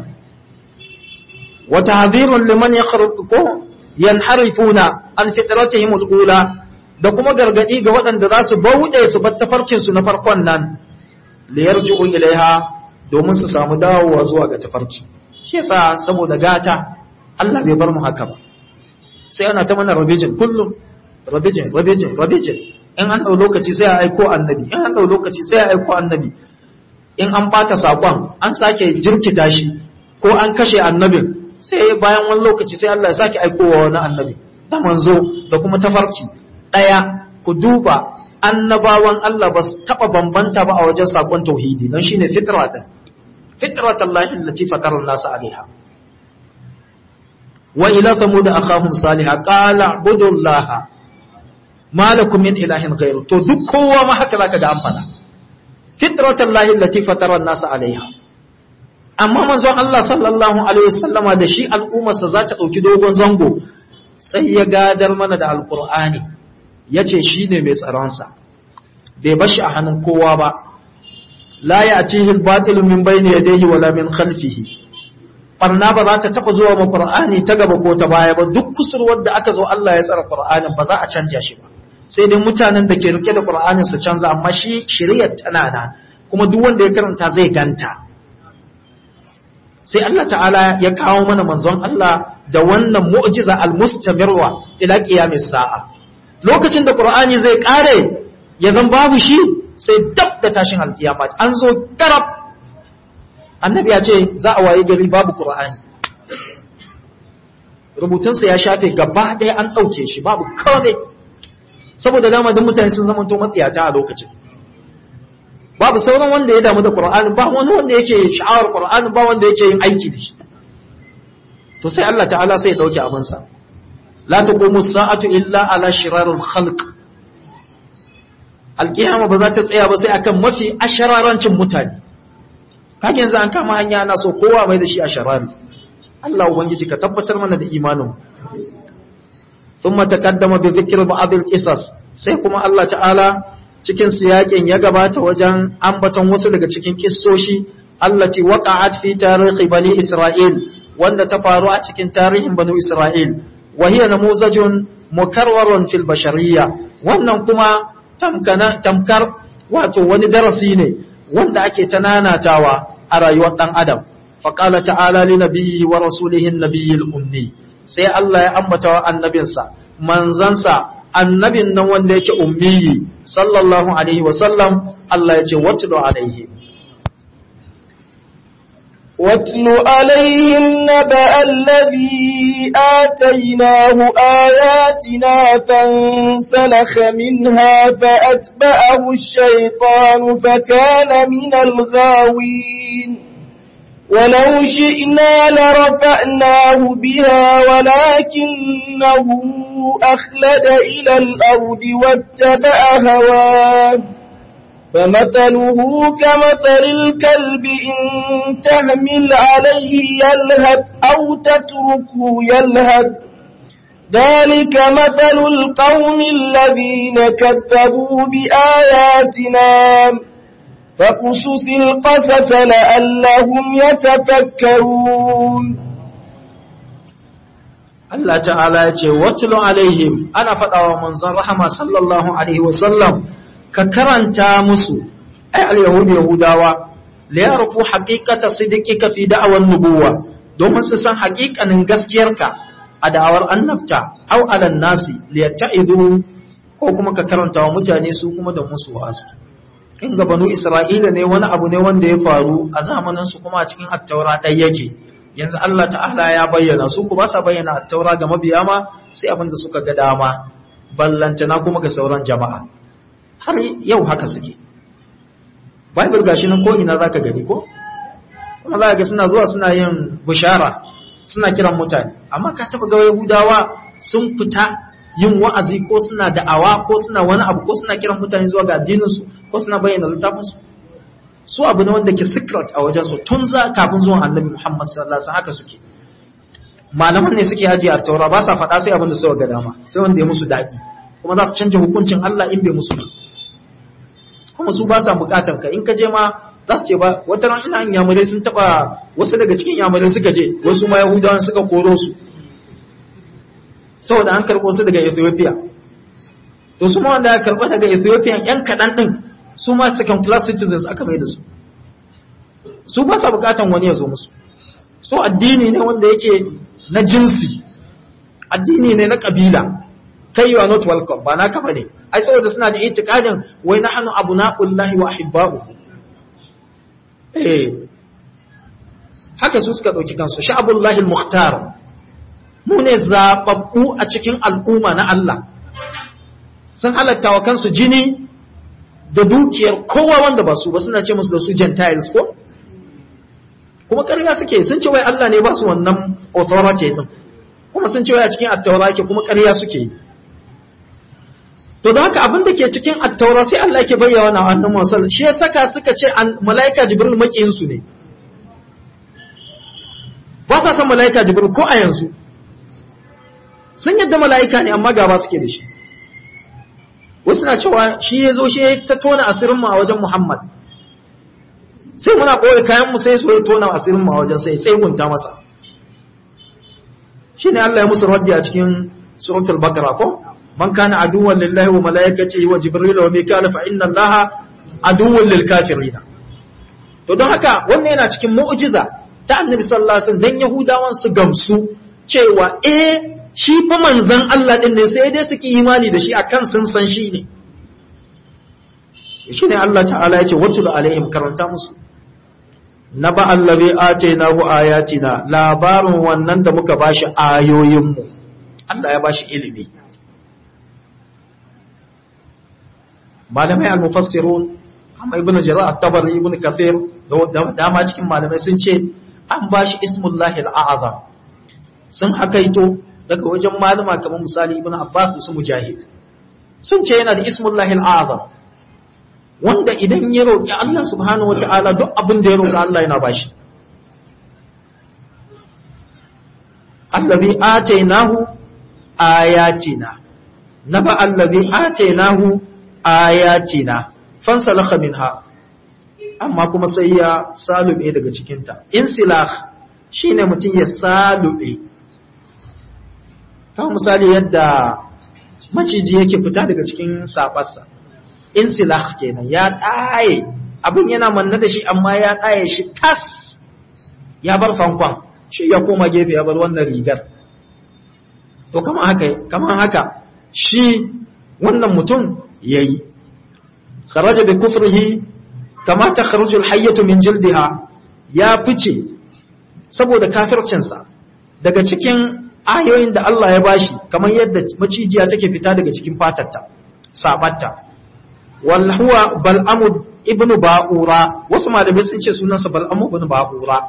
wa tahdhirun liman yakhruqu yanharifuna an fitratihim al-ula da kuma gargadi ga waɗanda za su bauɗe su bar tafarkin su na farkon nan li yarji'u ilaiha domin su samu dawowa zuwa ga tafarki shi yasa saboda gata Allah bai bar mu haka ba sai ana ta mana revision kullum revision revision revision in an dau lokaci sai a aiko annabi in an dau lokaci sai a aiko annabi in an bata sakon an sake jirkita shi ko an kashe annabin sai bayan wani lokaci sai Allah ya sake aikowa wani annabi da manzo da kuma tafarki daya ku duba annabawan Allah ba su taba bambanta ba a wajen sakon tauhidi don shine fitra din fitratallahi allati fatara an-nas alaiha wa ila thamud akhahum salihah qala budullaha ma lakum min ilahin ghayru to duk kowa ma haka zaka ga an fada fitratallahi allati fatara an-nas alaiha amma manzon Allah sallallahu alaihi wasallama da shi al'ummarsa za ta dauki dogon zango sai ya gadar mana da alqur'ani yace shine mai tsaron sa bai bashi a hannun kowa ba la ya'tihi al-batil min bayni yadayhi wala min khalfihi barna ba za ta taba zuwa ma Qur'ani ta gaba ko ta baya ba duk kusurwar da aka zo Allah ya tsara Qur'anin ba za a canja shi ba sai dai mutanen da ke rike da Qur'anin su canza amma shi shiriyar tana nan kuma duk wanda ya karanta zai ganta sai Allah ta'ala ya kawo mana manzon Allah da wannan mu'jiza al-mustamirwa ila qiyamis sa'a lokacin da Qur'ani zai kare ya zan babu shi sai dab da tashin alkiyama an zo tarab annabi ya ce za a waye gari babu qur'ani rubutunsa ya shafe gaba ɗaya an ɗauke shi babu kawai saboda dama duk mutane sun zama to matsiyata a lokacin babu sauran wanda ya damu da qur'ani ba wani wanda yake sha'awar qur'ani ba wanda yake yin aiki da shi to sai Allah ta'ala sai ya dauke abinsa la taqumu sa'atu illa ala shirarul khalq alkiyama ba za ta tsaya ba sai akan mafi ashararancin mutane kage yanzu an kama hanya ana so kowa mai da shi a sharari Allah ubangiji ka tabbatar mana da imanin thumma taqaddama bi dhikri ba'd al-qisas sai kuma Allah ta'ala cikin siyakin ya gabata wajen ambaton wasu daga cikin kissoshi allati waqa'at fi tarihi bani isra'il wanda ta faru a cikin tarihin bani isra'il wa hiya namuzajun mukarwarun fil bashariyya wannan kuma tamkar wato wani darasi ne wanda ake ta nanatawa a rayuwar ɗan adam faƙala ta'ala li nabiyyi wa rasulihin nabiyyil ummi sai Allah ya ambata wa annabinsa manzansa annabin nan wanda yake ummiyi sallallahu alaihi wa sallam Allah ya ce watlu alaihi واتل عليهم نبأ الذي آتيناه آياتنا فانسلخ منها فأتبعه الشيطان فكان من الغاوين ولو شئنا لرفعناه بها ولكنه أخلد إلى الأرض واتبع هواه فمثله كمثل الكلب إن تهمل عليه يلهث أو تتركه يلهث ذلك مثل القوم الذين كذبوا بآياتنا فقصص القصص لعلهم يتفكرون Allah ta'ala ya ce, Watulu alaihim, ana faɗawa manzon rahama sallallahu Alaihi wasallam, ka karanta musu ai al-yahudu yahudawa la yarfu haqiqata sidqika fi da'awan nubuwa domin su san haƙiƙanin gaskiyarka a da'awar annabta aw alan nasi li yatta'izu ko kuma ka karanta wa mutane su kuma da musu wasu in ga banu isra'ila ne wani abu ne wanda ya faru a zamanin su kuma a cikin attaura ɗaya yake yanzu Allah ta'ala ya bayyana su ku ba sa bayyana attaura ga mabiya ma sai abin da suka ga dama ballantana kuma ga sauran jama'a har yau haka suke bible gashi nan ko ina zaka gani ko kuma za ga suna zuwa suna yin bushara suna kiran mutane amma ka taba ga yahudawa sun fita yin wa'azi ko suna da'awa ko suna wani abu ko suna kiran mutane zuwa ga addinin su ko suna bayyana littafin su su abu ne wanda ke secret a wajen su tun za kafin zuwan annabi Muhammad sallallahu alaihi wasallam haka suke malaman ne suke haji a taura ba sa faɗa sai abin da suka ga dama sai wanda ya musu daɗi kuma za su canja hukuncin Allah in bai musu ba kuma su ba sa bukatar ka in ka je ma za su ce ba wata ran ina yamurai sun taba wasu daga cikin yamurai suka je wasu ma yahudawan suka koro su saboda an karɓo su daga ethiopia to su ma wanda aka karɓo daga ethiopia yan kaɗan ɗin su ma second class citizens aka mai da su su ba sa bukatan wani ya zo musu so addini ne wanda yake na jinsi addini ne na kabila kai you are not welcome ba naka bane ai saboda suna da itikadin wai nahnu abna'ullahi wa ahibba'uhu eh haka su suka dauki kansu sha'abullahi al-mukhtar mu ne zababbu a cikin al'umma na Allah sun halatta wa kansu jini da dukiyar kowa wanda ba su ba suna ce musu da su gentiles ko kuma ƙarya suke sun ce wai Allah ne ba su wannan authority din kuma sun ce wai a cikin attaura ke kuma ƙarya suke yi to da haka abin da ke cikin attaura sai Allah ke bayyana wa annabi Musa shi ya saka suka ce malaika Jibril makiyin su ne ba sa san malaika Jibril ko a yanzu sun yadda malaika ne amma gaba suke da shi wasu na cewa shi ya zo shi ya ta tona asirin mu a wajen Muhammad sai muna ɓoye kayan mu sai so ya tona asirin mu a wajen sai sai gunta masa shine Allah ya musu raddi a cikin suratul baqara ko man kana aduwwan lillahi wa malaikatihi wa jibril wa mikal fa inna allaha aduwwan lil kafirin to don haka wannan yana cikin mu'jiza ta annabi sallallahu alaihi wasallam dan yahudawan su gamsu cewa eh shi fa manzon Allah din ne sai dai suke imani da shi akan sun san shi ne shine Allah ta'ala ya ce watul alaihim karanta musu na ba allazi atainahu ayatina labarin wannan da muka bashi ayoyinmu Allah ya bashi ilimi malamai al-mufassirun kama ibnu jarir at-tabari ibnu kathir da dama cikin malamai sun ce an bashi ismullahi al-a'zam sun hakaito daga wajen malama kamar misali ibnu abbas da su mujahid sun ce yana da ismullahi al-a'zam wanda idan ya roƙi Allah subhanahu wa ta'ala duk abin da ya roƙi Allah yana bashi. Allazi atainahu ayatina, na ba allazi atainahu ayatina, fansalaka minha, amma kuma sai ya salube daga cikinta. Insilah shi ne mutum ya salube. Kawai misali yadda maciji yake fita daga cikin saɓarsa. insilah kenan ya ɗaye abin yana manna da shi amma ya ɗaye shi tas ya bar fankon shi ya koma gefe ya bar wannan rigar to kamar haka kamar haka shi wannan mutum yayi kharaja bi kufrihi kama takhruju al-hayyatu min jildiha ya fice saboda kafircinsa daga cikin ayoyin da Allah ya bashi kamar yadda macijiya take fita daga cikin fatarta sabatta wal huwa bal'amu ibnu ba'ura wasu malamai sun ce sunansa bal'amu ibnu ba'ura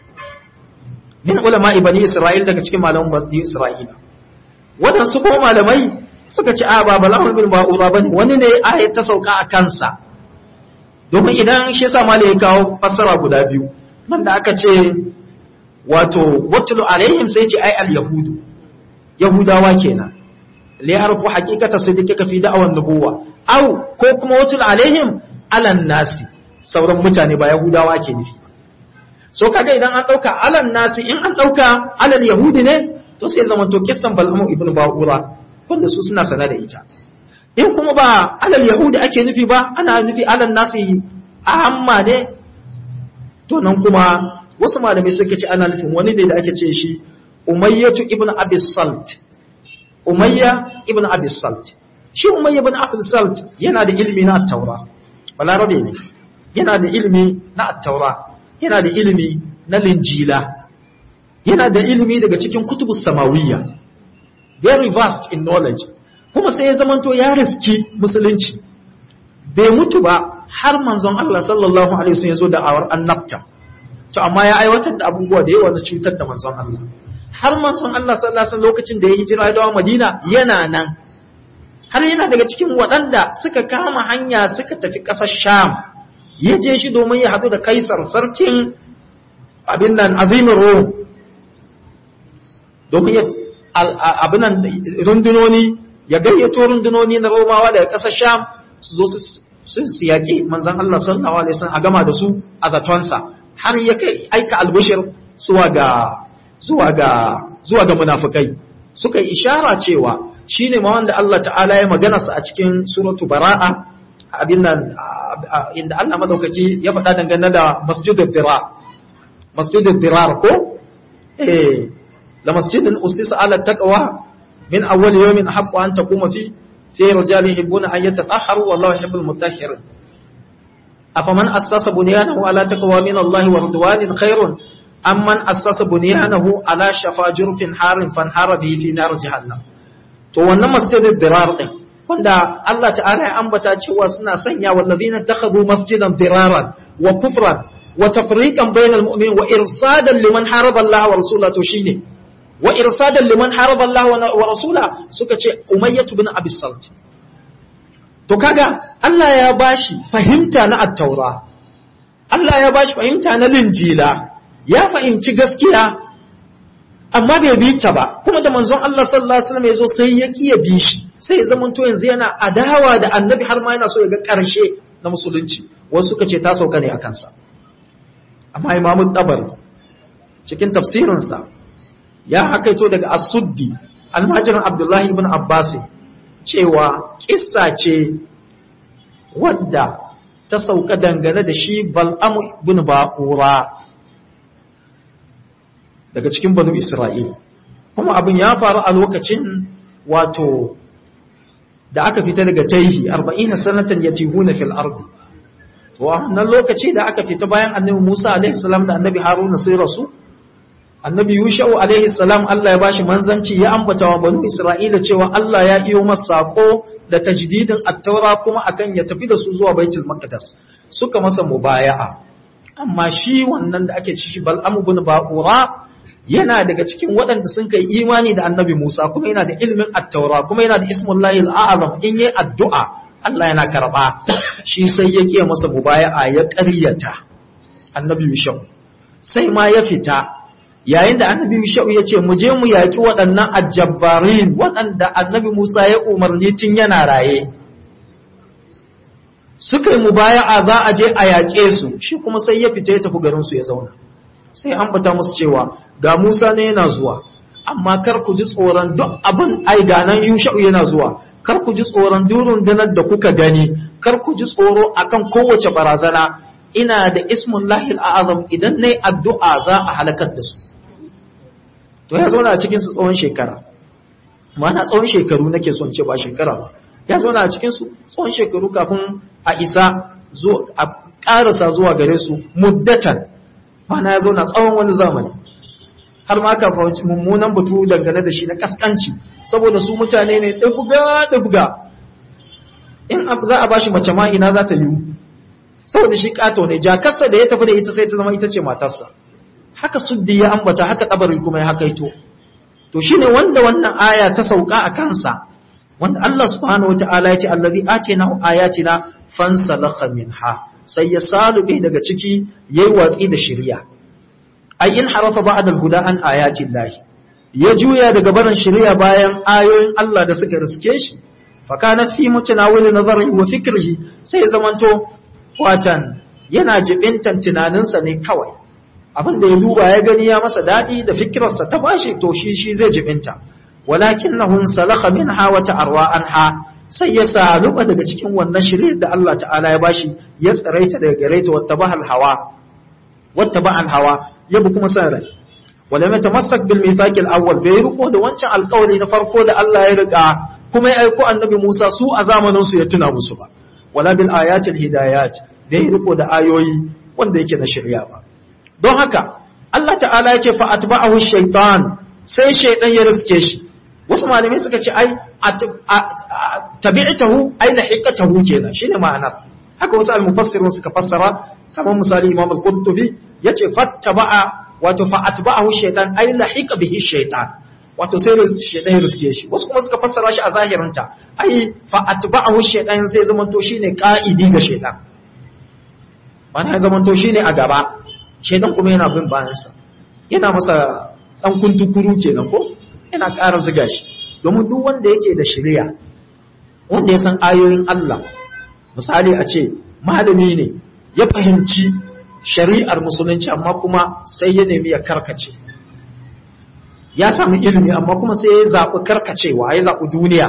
min ulama ibani isra'il daga cikin malaman bani isra'ila wadansu ko malamai suka ce a ba bal'amu ibnu ba'ura bane wani ne ayat ta sauka a kansa domin idan shi yasa malai ya kawo fassara guda biyu nan da aka ce wato watlu alaihim sai ce ai al yahudu yahudawa kenan li yarfu haqiqata siddiqika fi da'awan nubuwa aw ko kuma watul alaihim alan nasi sauran mutane ba yahudawa ke nufi so kaga idan an dauka alan nasi in an dauka alal yahudi ne to sai zaman to kissan bal'amu ibnu ba'ura wanda su suna sana da ita in kuma ba alal yahudi ake nufi ba ana nufi alan nasi ahamma ne to nan kuma wasu malamai suka ce ana nufin wani ne da ake ce shi umayyatu ibnu abi salt umayya ibnu abi salt shi umayya ibn abdul salt yana da ilimi na at-taura balarabe ne yana da ilimi na at-taura yana da ilimi na linjila yana da ilimi daga cikin kutubus samawiyya very vast in knowledge kuma sai ya zamanto ya riski musulunci bai mutu ba har manzon Allah sallallahu alaihi wasallam ya zo da awar annabta to amma ya aiwatar da abubuwa da yawa na cutar da manzon Allah har manzon Allah sallallahu alaihi wasallam lokacin da ya hijira ya dawo Madina yana nan har yana daga cikin waɗanda suka kama hanya suka tafi ƙasar Sham ya je shi domin ya haɗu da Kaisar sarkin abin nan azimin Rom domin ya abin nan rundunoni ya gayyato rundunoni na Romawa daga ƙasar Sham su zo su su yaƙi manzon Allah sallallahu alaihi wasallam a gama da su a zatonsa har ya kai aika albishir zuwa ga zuwa ga zuwa ga munafikai suka yi ishara cewa shine ma wanda Allah ta'ala ya magana sa a cikin suratu bara'a abin nan inda Allah madaukaki ya faɗa dangane da masjidul dirar masjidul dirar ko eh la masjidun usisa ala taqwa min awwal yawmin haqqu an taquma fi fi rijalin yuhibbuna an yatatahharu wallahu yuhibbul mutahhirin afaman assasa bunyanahu ala taqwa min Allah wa ridwanin khairun amman assasa bunyanahu ala shafa jurfin harin fanhara bihi fi nar jahannam to wannan masjidul dirar din wanda Allah ta'ala ya ambata cewa suna sanya wallazina takhadhu masjidan diraran wa kufran wa tafriqan bainal mu'minin wa irsadan liman haraba Allah wa rasulahu to shine wa irsadan liman haraba Allah wa rasulahu suka ce Umayyah ibn Abi Salt to kaga Allah ya bashi fahimta na at-taura Allah ya bashi fahimta na linjila ya fahimci gaskiya amma bai bi ta ba kuma da manzon Allah sallallahu alaihi wasallam yazo sai ya kiya bi shi sai ya zama to yanzu yana adawa da annabi har ma yana so ya ga karshe na musulunci wasu suka ce ta sauka ne a kansa amma imamu tabari cikin tafsirinsa ya hakaito daga as-suddi almajirin abdullahi ibn abbas cewa kissa ce wadda ta sauka dangane da shi bal'amu ibn ba'ura daga cikin banu Isra'il. Kuma abin ya faru a lokacin wato da aka fita daga taihi, arba'ina sanatan ya tihu na fil ardi. Wannan lokaci da aka fita bayan annabi Musa alaihissalam da annabi Haruna sai rasu, annabi Yusha'u alaihissalam Allah ya bashi manzanci ya ambata wa banu Isra'ila cewa Allah ya iyo masa sako da tajdidin attaura kuma akan ya tafi da su zuwa baitul maqdis suka masa mubaya'a amma shi wannan da ake ci shi bal'am ibn ba'ura yana daga cikin waɗanda sun kai imani da annabi Musa kuma yana da ilimin attaura kuma yana da ismullahi al'azam in yi addu'a Allah yana karɓa shi sai ya kiya masa mubaya'a ya ƙaryata annabi Yushau sai ma ya fita yayin da annabi Yushau ya ce mu je mu yaƙi waɗannan ajabbarin waɗanda annabi Musa ya umarni tun yana raye suka yi mubaya'a za a je a yaƙe su shi kuma sai ya fita ya tafi garinsu ya zauna sai an bata musu cewa ga Musa ne yana zuwa amma kar ku ji tsoron duk abin ai ganan Yusha'u yana zuwa kar ku ji tsoron durun danar da kuka gani kar ku ji tsoro akan kowace barazana ina da ismun lahil a'azam idan nayi addu'a za a halakar da su to ya zauna a cikin su tsawon shekara ma'ana tsawon shekaru nake son ce ba shekara ba ya zauna a cikin su tsawon shekaru kafin a isa zo a karasa zuwa gare su muddatan ma'ana ya zauna tsawon wani zamani har ma ka fahimci mummunan batu dangane da shi na kaskanci saboda su mutane ne ɗabga ɗabga in za a bashi mace ma ina za ta yi saboda shi ƙato ne jakarsa da ya tafi da ita sai ta zama ita ce matarsa haka suddi ya ambata haka tabari kuma ya haka ito to shine wanda wannan aya ta sauka a kansa wanda Allah subhanahu wataala ya ce allazi atina ayatina fansalakha minha sai ya salube daga ciki yayi watsi da shari'a ay in harafa ba'd al-huda an ayati Allah ya juya daga barin shari'a bayan ayoyin Allah da suka riske shi fa kanat fi mutanawil nazarihi wa fikrihi sai zamanto watan yana jibintan tunaninsa ne kawai abin da ya duba ya gani ya masa dadi da fikirarsa ta bashi to shi shi zai jibinta walakinnahu salakha minha wa ta'arwa anha sai ya saluba daga cikin wannan shari'ar da Allah ta'ala ya bashi ya tsaraita daga gare ta wata bahal hawa wata ba'al hawa ya bi kuma san rai wala mai tamassak bil mithaqil awwal bai riko da wancan alƙawari na farko da Allah ya rika kuma ya aiko annabi Musa su a zamanin su ya tuna musu ba wala bil ayatil hidayat bai riko da ayoyi wanda yake na shari'a ba don haka Allah ta'ala ya ce fa atba'ahu shaytan sai shaytan ya riske shi wasu malamai suka ce ai tabi'tahu ai lahiqatahu kenan shine ma'anar haka wasu al-mufassirun suka fassara kamar misali Imam al-Qurtubi yace fattaba'a wato fa atba'ahu shaytan ai lahiqa bihi shaytan wato sai shaytan ya riske shi wasu kuma suka fassara shi a zahirinta ai fa atba'ahu shaytan sai zamanto shine ka'idi ga shaytan mana ya zamanto shine a gaba shaytan kuma yana bin bayansa yana masa dan kuntukuru kenan ko yana ƙara ziga shi domin duk wanda yake da shari'a wanda ya san ayoyin Allah misali a ce malami ne ya fahimci shari'ar musulunci amma kuma sai ya nemi ya karkace ya samu ilimi amma kuma sai ya zaɓi karkacewa ya zaɓi duniya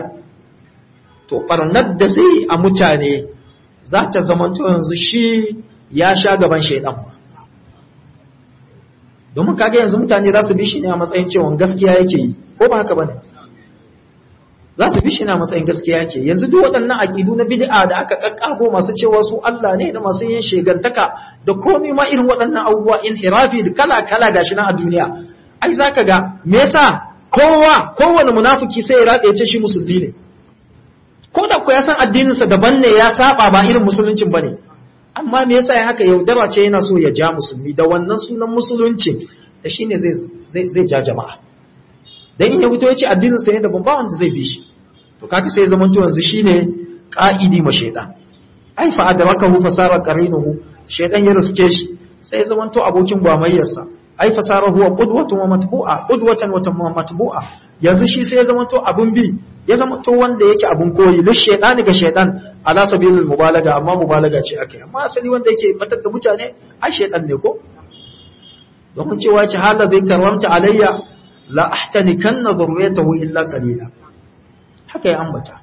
to ɓarnar da zai a mutane za ta zamanto yanzu shi ya sha gaban shaidan domin kaga yanzu mutane za su bi shi ne a matsayin cewa gaskiya yake yi ko ba haka bane za su bi shi ne a matsayin gaskiya yake yanzu duk waɗannan aƙidu na bid'a da aka kakkago masu cewa su Allah ne da masu yin shegantaka da komai ma irin waɗannan abubuwa inhirafi da kala kala gashi na a duniya ai zaka ga me yasa kowa kowane munafiki sai ya rabe ya ce shi musulmi ne ko da ku ya san addininsa daban ne ya saba ba irin musuluncin bane amma me yasa ya haka yaudara ce yana so ya ja musulmi da wannan sunan musulunci da shine zai zai zai ja jama'a dan in ya fito ya ce addininsa ne daban ba wanda zai bi shi to kaga sai zaman to yanzu shine qa'idi ma shaytan ai fa adrakahu fasara qarinuhu shaytan ya riske shi sai zaman to abokin gwamayyarsa ai fasara huwa qudwatun wa matbu'a qudwatan wa matbu'a yanzu shi sai ya zama to abun bi ya zama to wanda yake abun koyi li shaytani ga shaytan ala sabilil mubalaga amma mubalaga ce akai amma asali wanda yake batar da mutane ai shaytan ne ko domin cewa ce hala zai karamta alayya la ahtanikanna zurriyatahu illa qalila haka ya ambata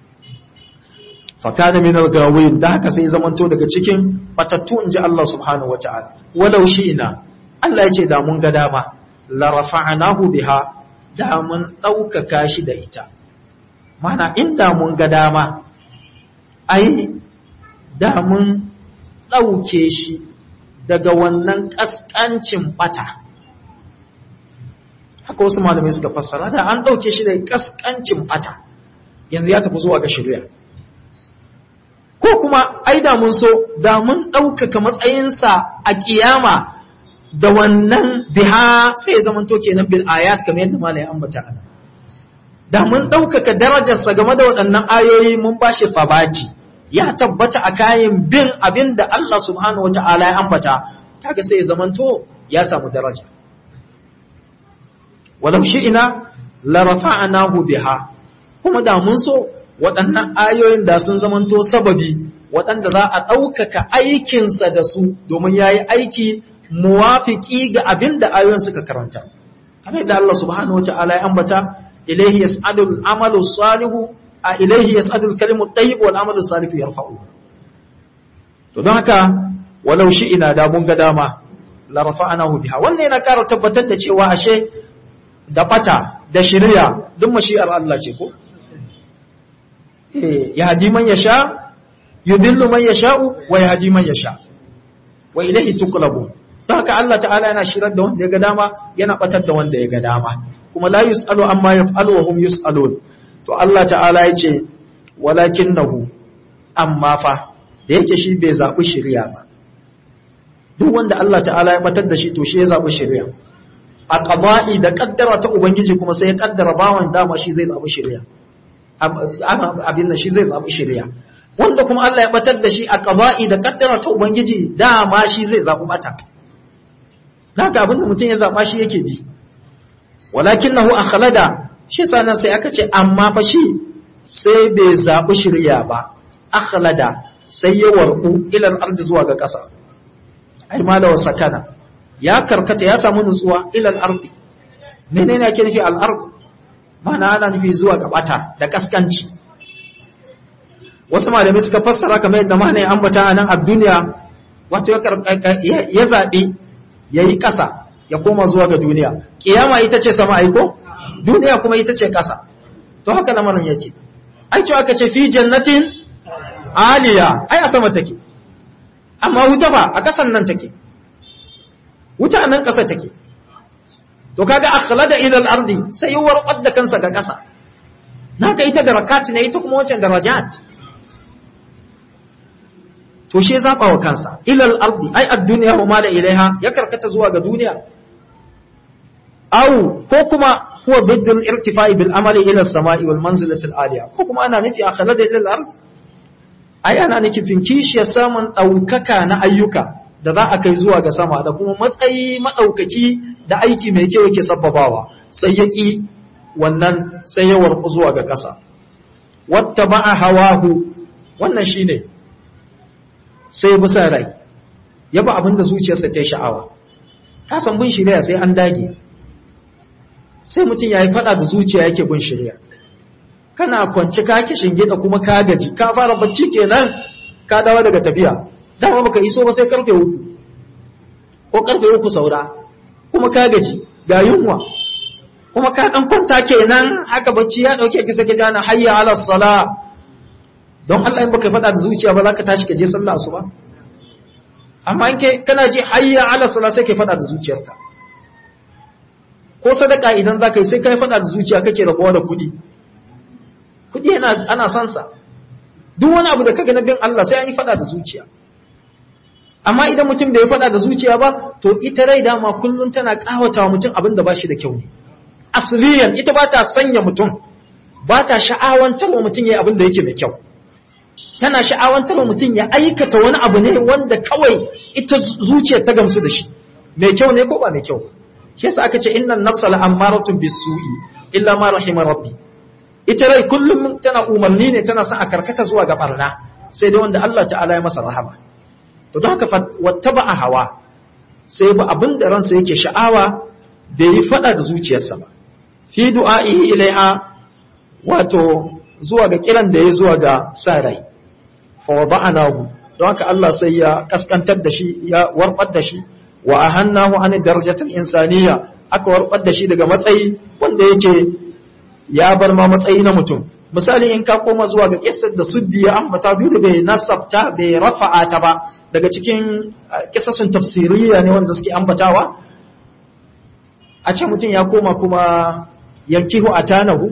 fakana min al-gawin da haka sai zamanto daga cikin batattu inji Allah subhanahu wataala walau ina Allah ya ce da mun ga dama la rafa'nahu biha da mun ɗaukaka shi da ita mana inda mun ga dama ai da mun ɗauke shi daga wannan ƙasƙancin ɓata haka wasu malamai suka fassara da an ɗauke shi daga ƙasƙancin ɓata yanzu ya tafi zuwa ga shirya ko kuma ai da mun so da mun ɗaukaka matsayinsa a ƙiyama da wannan biha sai ya zama to kenan bil ayat kamar yadda malai ambata ana da mun ɗaukaka darajarsa game da waɗannan ayoyi mun ba shi fabati ya tabbata a kayan bin abin da Allah subhanahu wa ta'ala ya ambata kaga sai ya zama to ya samu daraja walau shi'ina la rafa'nahu biha kuma da mun so waɗannan ayoyin da sun zamanto sababi waɗanda za a ɗaukaka aikinsa da su domin ya yi aiki muwafiki ga abin da ayoyin suka karanta. Kamar da Allah subhanahu wa ta'ala ya ambata, ilaihi yas'adul amalu salihu a ilaihi yas'adul kalimu tayyib wal amalu salihu yarfa'u. To don haka walau shi ina da mun ga dama la rafa'anahu biha. Wannan yana ƙara tabbatar da cewa ashe da fata da shirya duk mashi'ar Allah ce ko? Eh, yahdi man yasha yudillu man yasha'u wa yahdi man yasha. Wa ilaihi tuqlabu. don haka Allah ta'ala yana shirar da wanda ya ga dama yana batar da wanda ya ga dama kuma la yus'alu amma yaf'alu wa hum yus'alun to Allah ta'ala ya ce walakinahu amma fa da yake shi bai zabi shari'a ba duk wanda Allah ta'ala ya batar da shi to shi ya zabi shari'a a qada'i da kaddara ta ubangiji kuma sai ya kaddara bawan dama shi zai zabi shari'a abin nan shi zai zabi shari'a wanda kuma Allah ya batar da shi a qada'i da kaddara ta ubangiji dama shi zai zabi bata haka abinda mutum ya zaɓa shi yake bi walakin nahu akhlada shi sanan sai aka ce amma fa shi sai bai zaɓi shirya ba akhlada sai ya warku ilal ardi zuwa ga ƙasa ai malawa sakana ya karkata ya samu nutsuwa ilal ardi menene ake nufi al ard mana ana nufi zuwa ga bata da kaskanci wasu malamai suka fassara kamar yadda mana ya ambata a nan a duniya wato ya zaɓi ya yi ƙasa ya koma zuwa ga duniya ƙiyama ita ce sama aiko duniya kuma ita ce ƙasa to haka lamarin yake ai cewa aka ce fi jannatin aliya ai a sama take amma wuta ba a ƙasan nan take wuta a nan ƙasa take to kaga akhlada ila al-ardi sai ya warqad da kansa ga ƙasa naka ita darakat ne ita kuma wancan darajat to shi zaba wa kansa ilal ardi ai ad-dunya wa ma la ilaiha ya karkata zuwa ga duniya au ko kuma huwa bidul irtifai bil amali ila as-sama'i wal manzilati al-aliya ko kuma ana nufi akhlada ila al-ard ai ana nufin kishiyar samun daukaka na ayyuka da za a kai zuwa ga sama da kuma matsayi madaukaki da aiki mai kyau yake sabbabawa sai ya ki wannan sai ya warku zuwa ga kasa wattaba'a hawahu wannan shine sai bi sa rai ya ba abinda zuciyarsa ta sha'awa ka san bin shirya sai an dage sai mutum ya yi fada da zuciya yake bin shirya kana kwanci ka ki shinge da kuma ka gaji ka fara bacci kenan ka dawo daga tafiya dama baka iso ba sai karfe uku ko karfe uku saura ko kuma ka gaji ga yunwa kuma ka dan kwanta kenan haka bacci ya dauke ki sake jana hayya ala sala don Allah in baka faɗa da zuciya ba za ka tashi ka je sallah asuba amma in kai kana ji hayya ala sala sai kai faɗa da zuciyarka ko sadaka idan za ka yi sai kai faɗa da zuciya kake rabuwa da kuɗi kuɗi yana ana son sa duk wani abu da kaga na bin Allah sai an yi faɗa da zuciya amma idan mutum bai faɗa da zuciya ba to ita rai dama kullum tana ƙawata wa mutum abin da ba shi da kyau ne asliyan ita ba ta sanya mutum ba ta sha'awantar wa mutum ya abin da yake mai kyau tana sha'awantar wa mutum ya aikata wani abu ne wanda kawai ita zuciyar ta gamsu da shi mai kyau ne ko ba mai kyau shi yasa aka ce innan nafsa la'ammaratun bisu'i illa ma rahima rabbi ita rai kullum tana umarni ne tana son a karkata zuwa ga barna sai dai wanda Allah ta'ala ya masa rahama to don haka wattaba a hawa sai ba abin da ransa yake sha'awa bai yi fada da zuciyarsa ba fi du'a'ihi ilaiha wato zuwa ga kiran da ya zuwa ga sa rai fa wada'anahu don haka Allah sai ya kaskantar da shi ya warbar da shi wa ahannahu an darajatul insaniya aka warbar da shi daga matsayi wanda yake ya bar ma matsayi na mutum misali in ka koma zuwa ga kissar da suddi ya ambata duk da bai nasabta bai rafa'a ta ba daga cikin kissasun tafsiriya ne wanda suke ambatawa a ce mutum ya koma kuma yankihu atanahu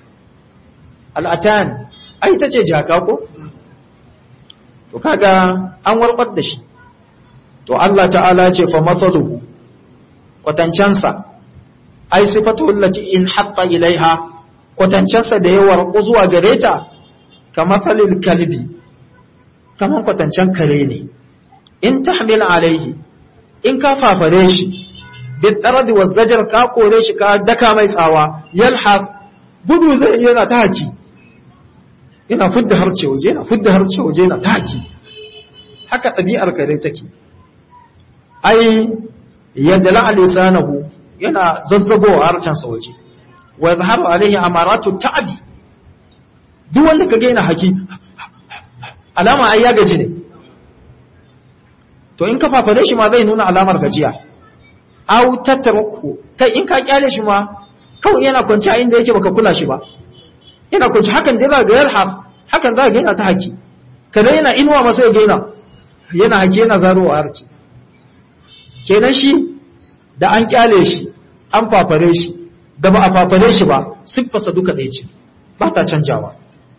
al'atan ai ta ce jaka ko to kaga an warbar da shi to Allah ta'ala ce fa mathaluhu kwatancansa ai sifatu allati in hatta ilaiha kwatancansa da ya warku zuwa gare ta ka mathalil kalbi kaman kwatancan kare ne in tahmil alaihi in ka fafare shi bid daradi waz zajar ka kore shi ka daka mai tsawa yalhas gudu zai yana ta haki yana fudda harce waje yana fudda harce waje yana ta haki haka ɗabi'ar kare take ai yadda la'a lisanahu yana zazzagowa harcensa waje wa yadhharu alaihi amaratu ta'bi duk wanda kage yana haki alama ai ya gaji ne to in ka fafare shi ma zai nuna alamar gajiya aw tatruku kai in ka kyale shi ma kawai yana kwanci a inda yake baka kula shi ba yana kwanci hakan dai za ga yalhaf hakan za ga yana ta haki kada yana inuwa masa ya gaina yana haki yana zarowa harci kenan shi da an kyale shi an fafare shi da ba a fafare shi ba siffarsa duka ɗaya ce ba ta canjawa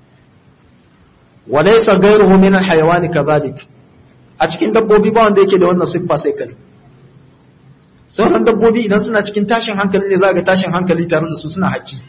walaysa ghayruhu min al-hayawan kadhalik a cikin dabbobi ba wanda yake da wannan siffa sai kai sauran dabbobi idan suna cikin tashin hankali ne za ga tashin hankali tare da su suna haki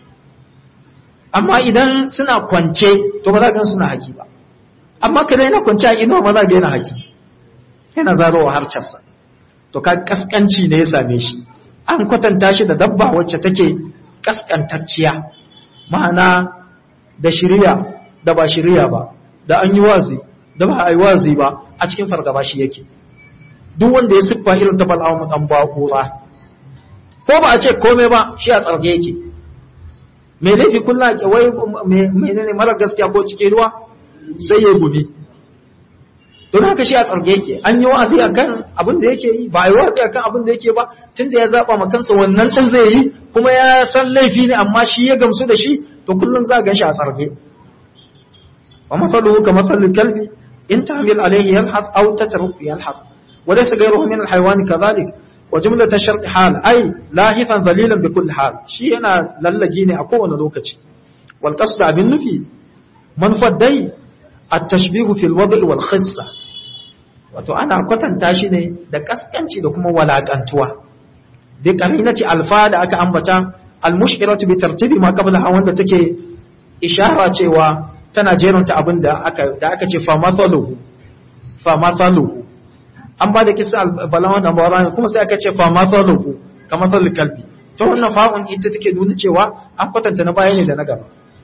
amma idan suna kwance to ba za ga suna haki ba amma kada yana kwance a inuwa ma za ga yana haki yana zarowa harcarsa to ka kaskanci ne ya same shi an kwatanta shi da dabba wacce take kaskantacciya ma'ana da shirya da ba shirya ba da an yi wazi da ba a yi wazi ba a cikin fargaba shi yake duk wanda ya siffa irin ta bal'amu dan bakura ko ba a ce komai ba shi a tsarge yake mai laifi kullum ke wai menene mara gaskiya ko cike ruwa sai ya gumi don haka shi a tsarge yake an yi wa'azi akan abin da yake yi ba a yi wa'azi akan abin da yake ba tunda ya zaba ma kansa wannan din zai yi kuma ya san laifi ne amma shi ya gamsu da shi to kullum za ga shi a tsarge wa masaluhu ka masalul kalbi in tahmil alayhi yalhas aw tatruku yalhas wa laysa ghayruhu min alhayawan kadhalik wa jumlat ash-shart hal ay lahifan zalilan bi kulli hal shi yana lallage ne a kowane lokaci wal qasd abin nufi manfad dai at-tashbihu fil wad' wal khissa wato ana kwatanta shi ne da kaskanci da kuma walakantuwa bi qarinati alfa da aka ambata al-mushiratu bi tartibi ma qablaha wanda take ishara cewa tana jeranta abin da aka da aka ce fa mathaluhu fa mathaluhu an ba da kisa balawan da bawan kuma sai aka ce fa mathaluhu ka mathalul kalbi to wannan fa'un ita take nuna cewa an kwatanta na baya ne da na gaba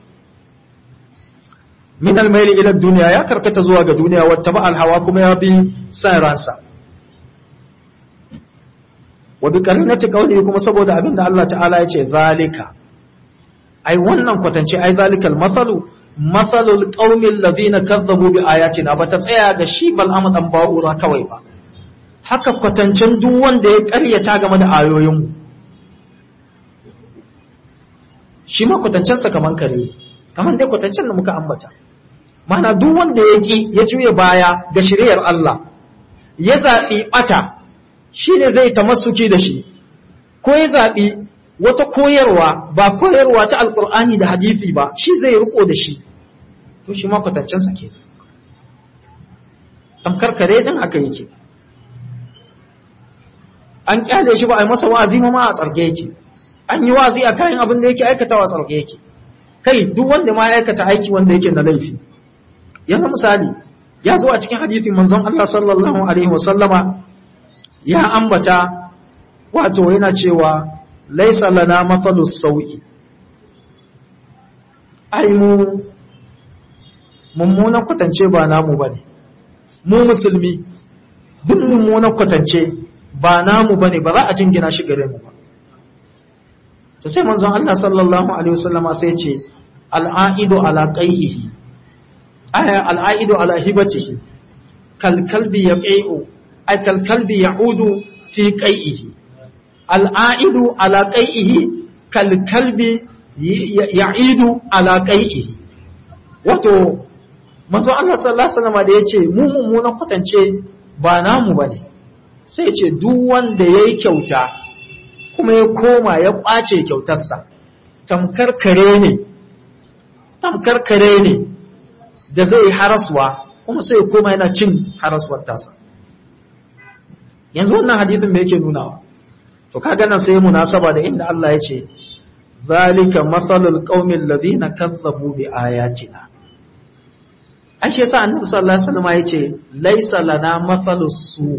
min almaili ila duniya ya karkata zuwa ga duniya wata ba alhawa kuma ya bi san ransa wa bi karinati qawli kuma saboda abinda Allah ta'ala ya ce zalika ai wannan kwatance ai zalikal masalu masalul qaumil ladina kazzabu bi ayatina ba ta tsaya ga shi bal amadan ba'ura kawai ba haka kwatancen duk wanda ya ƙaryata game da ayoyinmu shi ma kwatancensa kaman kare kaman dai kwatancen da muka ambata mana duk wanda ya ƙi ya juya baya ga shiriyar Allah ya zaɓi ɓata shi ne zai tamassuki da shi ko ya zaɓi wata koyarwa ba koyarwa ta alƙur'ani da hadisi ba shi zai riko da shi to shi ma kwatancensa ke tamkar kare ɗin haka yake an kyale shi ba a yi masa wa'azi ma a tsarge yake an yi wa'azi a kayan abin da yake aikatawa a tsarge yake kai duk wanda ma ya aikata aiki wanda yake na laifi yanzu misali ya zo a cikin hadisin manzon Allah sallallahu alaihi wasallama ya ambata wato yana cewa laisa lana mafalus sau'i ai mu mummunan kwatance ba namu bane mu musulmi duk mummunan kwatance ba namu bane ba za a jingina shi gare mu ba to sai manzon Allah sallallahu alaihi wasallama sai ce al'aidu ala qaihi aya al'aidu ala hibatihi kal kalbi yaqi'u ay kal kalbi ya'udu fi qaihi al'aidu ala qaihi kal kalbi ya'idu ala qaihi wato manzo Allah sallallahu alaihi wasallam da yace mu mummunan kwatance ba namu bane sai yace duk wanda yayi kyauta kuma ya koma ya kwace kyautarsa tamkar kare ne tamkar kare ne da zai haraswa kuma sai ya koma yana cin haraswar tasa yanzu wannan hadithin me yake nunawa to kaga nan sai munasaba da inda Allah ya ce zalika masalul qaumil ladina kazzabu bi ayatina ashe yasa annabi sallallahu alaihi wasallam ya ce laisa lana masalus su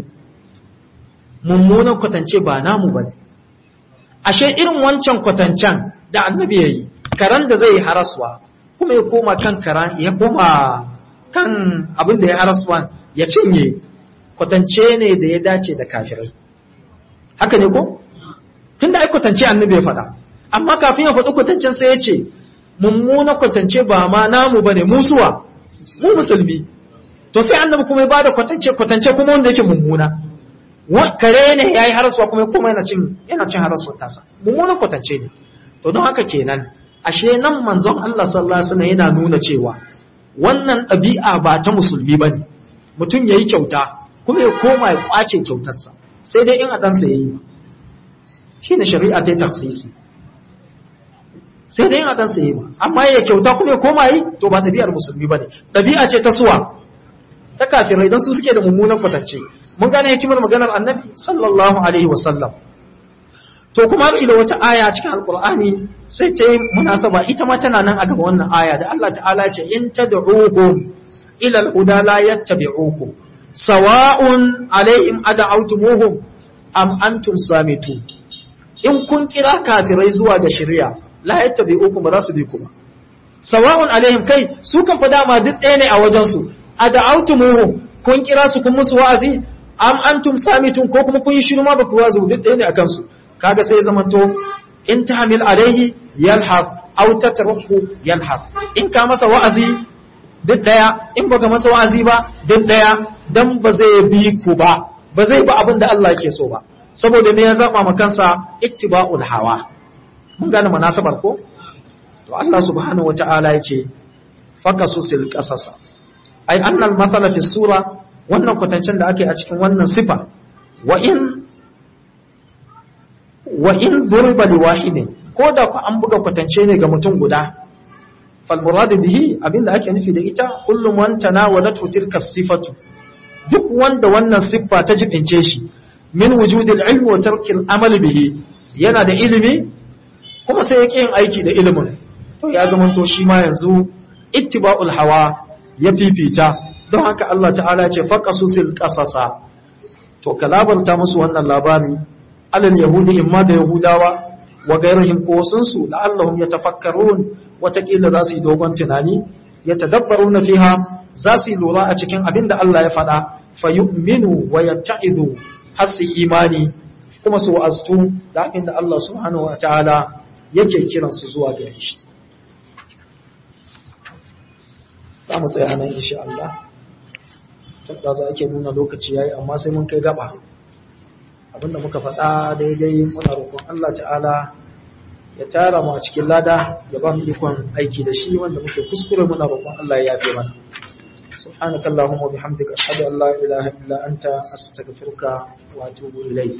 mummunan kwatance ba namu bane ashe irin wancan kwatancen da annabi yayi karan da zai haraswa kuma ya koma kan karan ya koma kan abin da ya haraswa ya cinye kwatance ne da ya dace da kafirai haka ne ko tunda ai kwatance annabi ya faɗa amma kafin ya faɗi kwatancen sai ya ce mummuna kwatance ba ma namu bane musuwa mu musulmi to sai annabi kuma ya bada kwatance kwatance kuma wanda yake mummuna kare ne yayi harasuwa kuma kuma yana cin yana cin harasuwar tasa mummuna kwatance ne to don haka kenan ashe nan manzon Allah sallallahu alaihi wasallam yana nuna cewa wannan ɗabi'a ba ta musulmi bane mutum yayi kyauta kuma ya koma ya kwace kyautarsa sai dai in a ɗansa yayi ba shine shari'a ta yi taksisi sai dai in a ɗansa yayi ba amma ya kyauta kuma ya koma yi to ba ɗabi'ar musulmi bane ɗabi'a ce ta suwa ta kafirai don su suke da mummunan kwatance mun gane hikimar maganar annabi sallallahu alaihi wasallam to kuma har ila wata aya cikin alqur'ani sai ta yi munasaba ita ma tana nan a gaba wannan aya da Allah ta'ala ce in tad'uhum ila al-huda la yattabi'ukum sawa'un alaihim ad'awtumuhum am antum samitu in kun kira kafirai zuwa ga shari'a la yattabi'ukum ba za su bi ku ba sawa'un alaihim kai su kan fa dama duk ɗaya ne a wajen su ad'awtumuhum kun kira su kun musu wa'azi am antum samitun ko kuma kun yi shiru ma ba ku wazu duk ɗaya ne akan su kaga sai zamanto in tahmil alaihi yalhas aw tatruku yalhas in ka masa wa'azi duk daya in baka masa wa'azi ba duk daya dan ba zai bi ku ba ba zai ba abin da Allah yake so ba saboda me ya zaba ma kansa ittiba'ul hawa mun gane munasabar ko to Allah subhanahu wata'ala yace fakasusil qasasa ai annal mathala fi sura wannan kwatancen da ake a cikin wannan sifa wa in wa in zurba li wahidin ko da ku an buga kwatance ne ga mutum guda fal murad bihi abinda ake nufi da ita kullum man tanawalatu tilka sifatu duk wanda wannan siffa ta jibince shi min wujudil ilmi wa tarkil amal bihi yana da ilimi kuma sai yake yin aiki da ilimin to ya zama to shi ma yanzu ittiba'ul hawa ya fifita don haka Allah ta'ala ya ce faqasusil qasasa to kalabarta musu wannan labari alal yahudi imma da yahudawa wa gairahim ko sunsu la'allahum yatafakkarun watakila za su yi dogon tunani yatadabbaruna fiha za su yi lura a cikin abin da Allah ya faɗa fa yu'minu wa yatta'izu har su imani kuma su wa'aztu da abin da Allah subhanahu wa ta'ala yake kiran su zuwa gare shi za mu tsaya nan insha Allah tunda za ake nuna lokaci yayi amma sai mun kai gaba abinda muka faɗa daidai muna roƙon Allah ta'ala ya tara mu a cikin lada ya ba mu ikon aiki da shi wanda muke kuskure muna roƙon Allah ya yafe mana سبحانك اللهم وبحمدك أشهد أن لا إله إلا أنت أستغفرك وأتوب إليك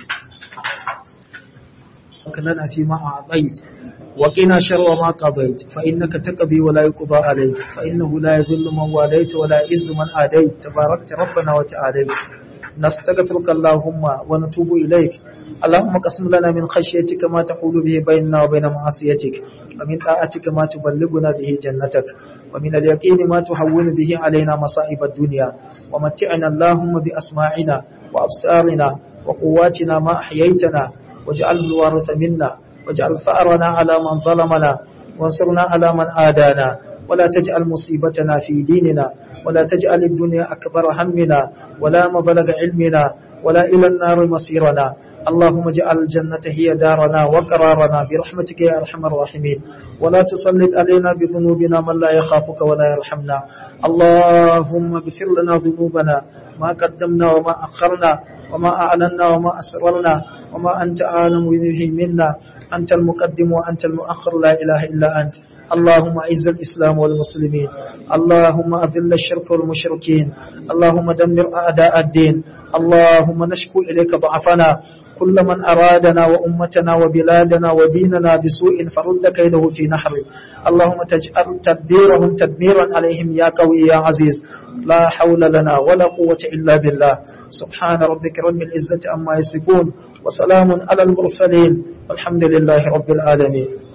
وكلنا فيما أعطيت وقنا شر ما قضيت فإنك تقضي ولا يقضى عليك فإنه لا يذل من واليت ولا يعز من آديت تباركت ربنا وتعاليت نستغفرك اللهم ونتوب إليك اللهم قسم لنا من خشيتك ما تحول به بيننا وبين معصيتك ومن طاعتك ما تبلغنا به جنتك ومن اليقين ما تهون به علينا مصائب الدنيا ومتعنا اللهم بأسماعنا وأبصارنا وقواتنا ما أحييتنا واجعل الوارث منا واجعل فأرنا على من ظلمنا وانصرنا على من آدانا ولا تجعل مصيبتنا في ديننا ولا تجعل الدنيا أكبر همنا ولا مبلغ علمنا ولا إلى النار مصيرنا اللهم اجعل الجنة هي دارنا وقرارنا برحمتك يا أرحم الراحمين ولا تسلط علينا بذنوبنا من لا يخافك ولا يرحمنا اللهم اغفر لنا ذنوبنا ما قدمنا وما أخرنا وما أعلنا وما أسررنا وما أنت أعلم به منا أنت المقدم وأنت المؤخر لا إله إلا أنت اللهم أعز الإسلام والمسلمين اللهم أذل الشرك والمشركين اللهم دمر أعداء الدين اللهم نشكو إليك ضعفنا كل من أرادنا وأمتنا وبلادنا وديننا بسوء فرد كيده في نحره اللهم تجعل تدبيرهم تدميرا عليهم يا قوي يا عزيز لا حول لنا ولا قوة إلا بالله سبحان ربك رب العزة أما يصفون وسلام على المرسلين والحمد لله رب العالمين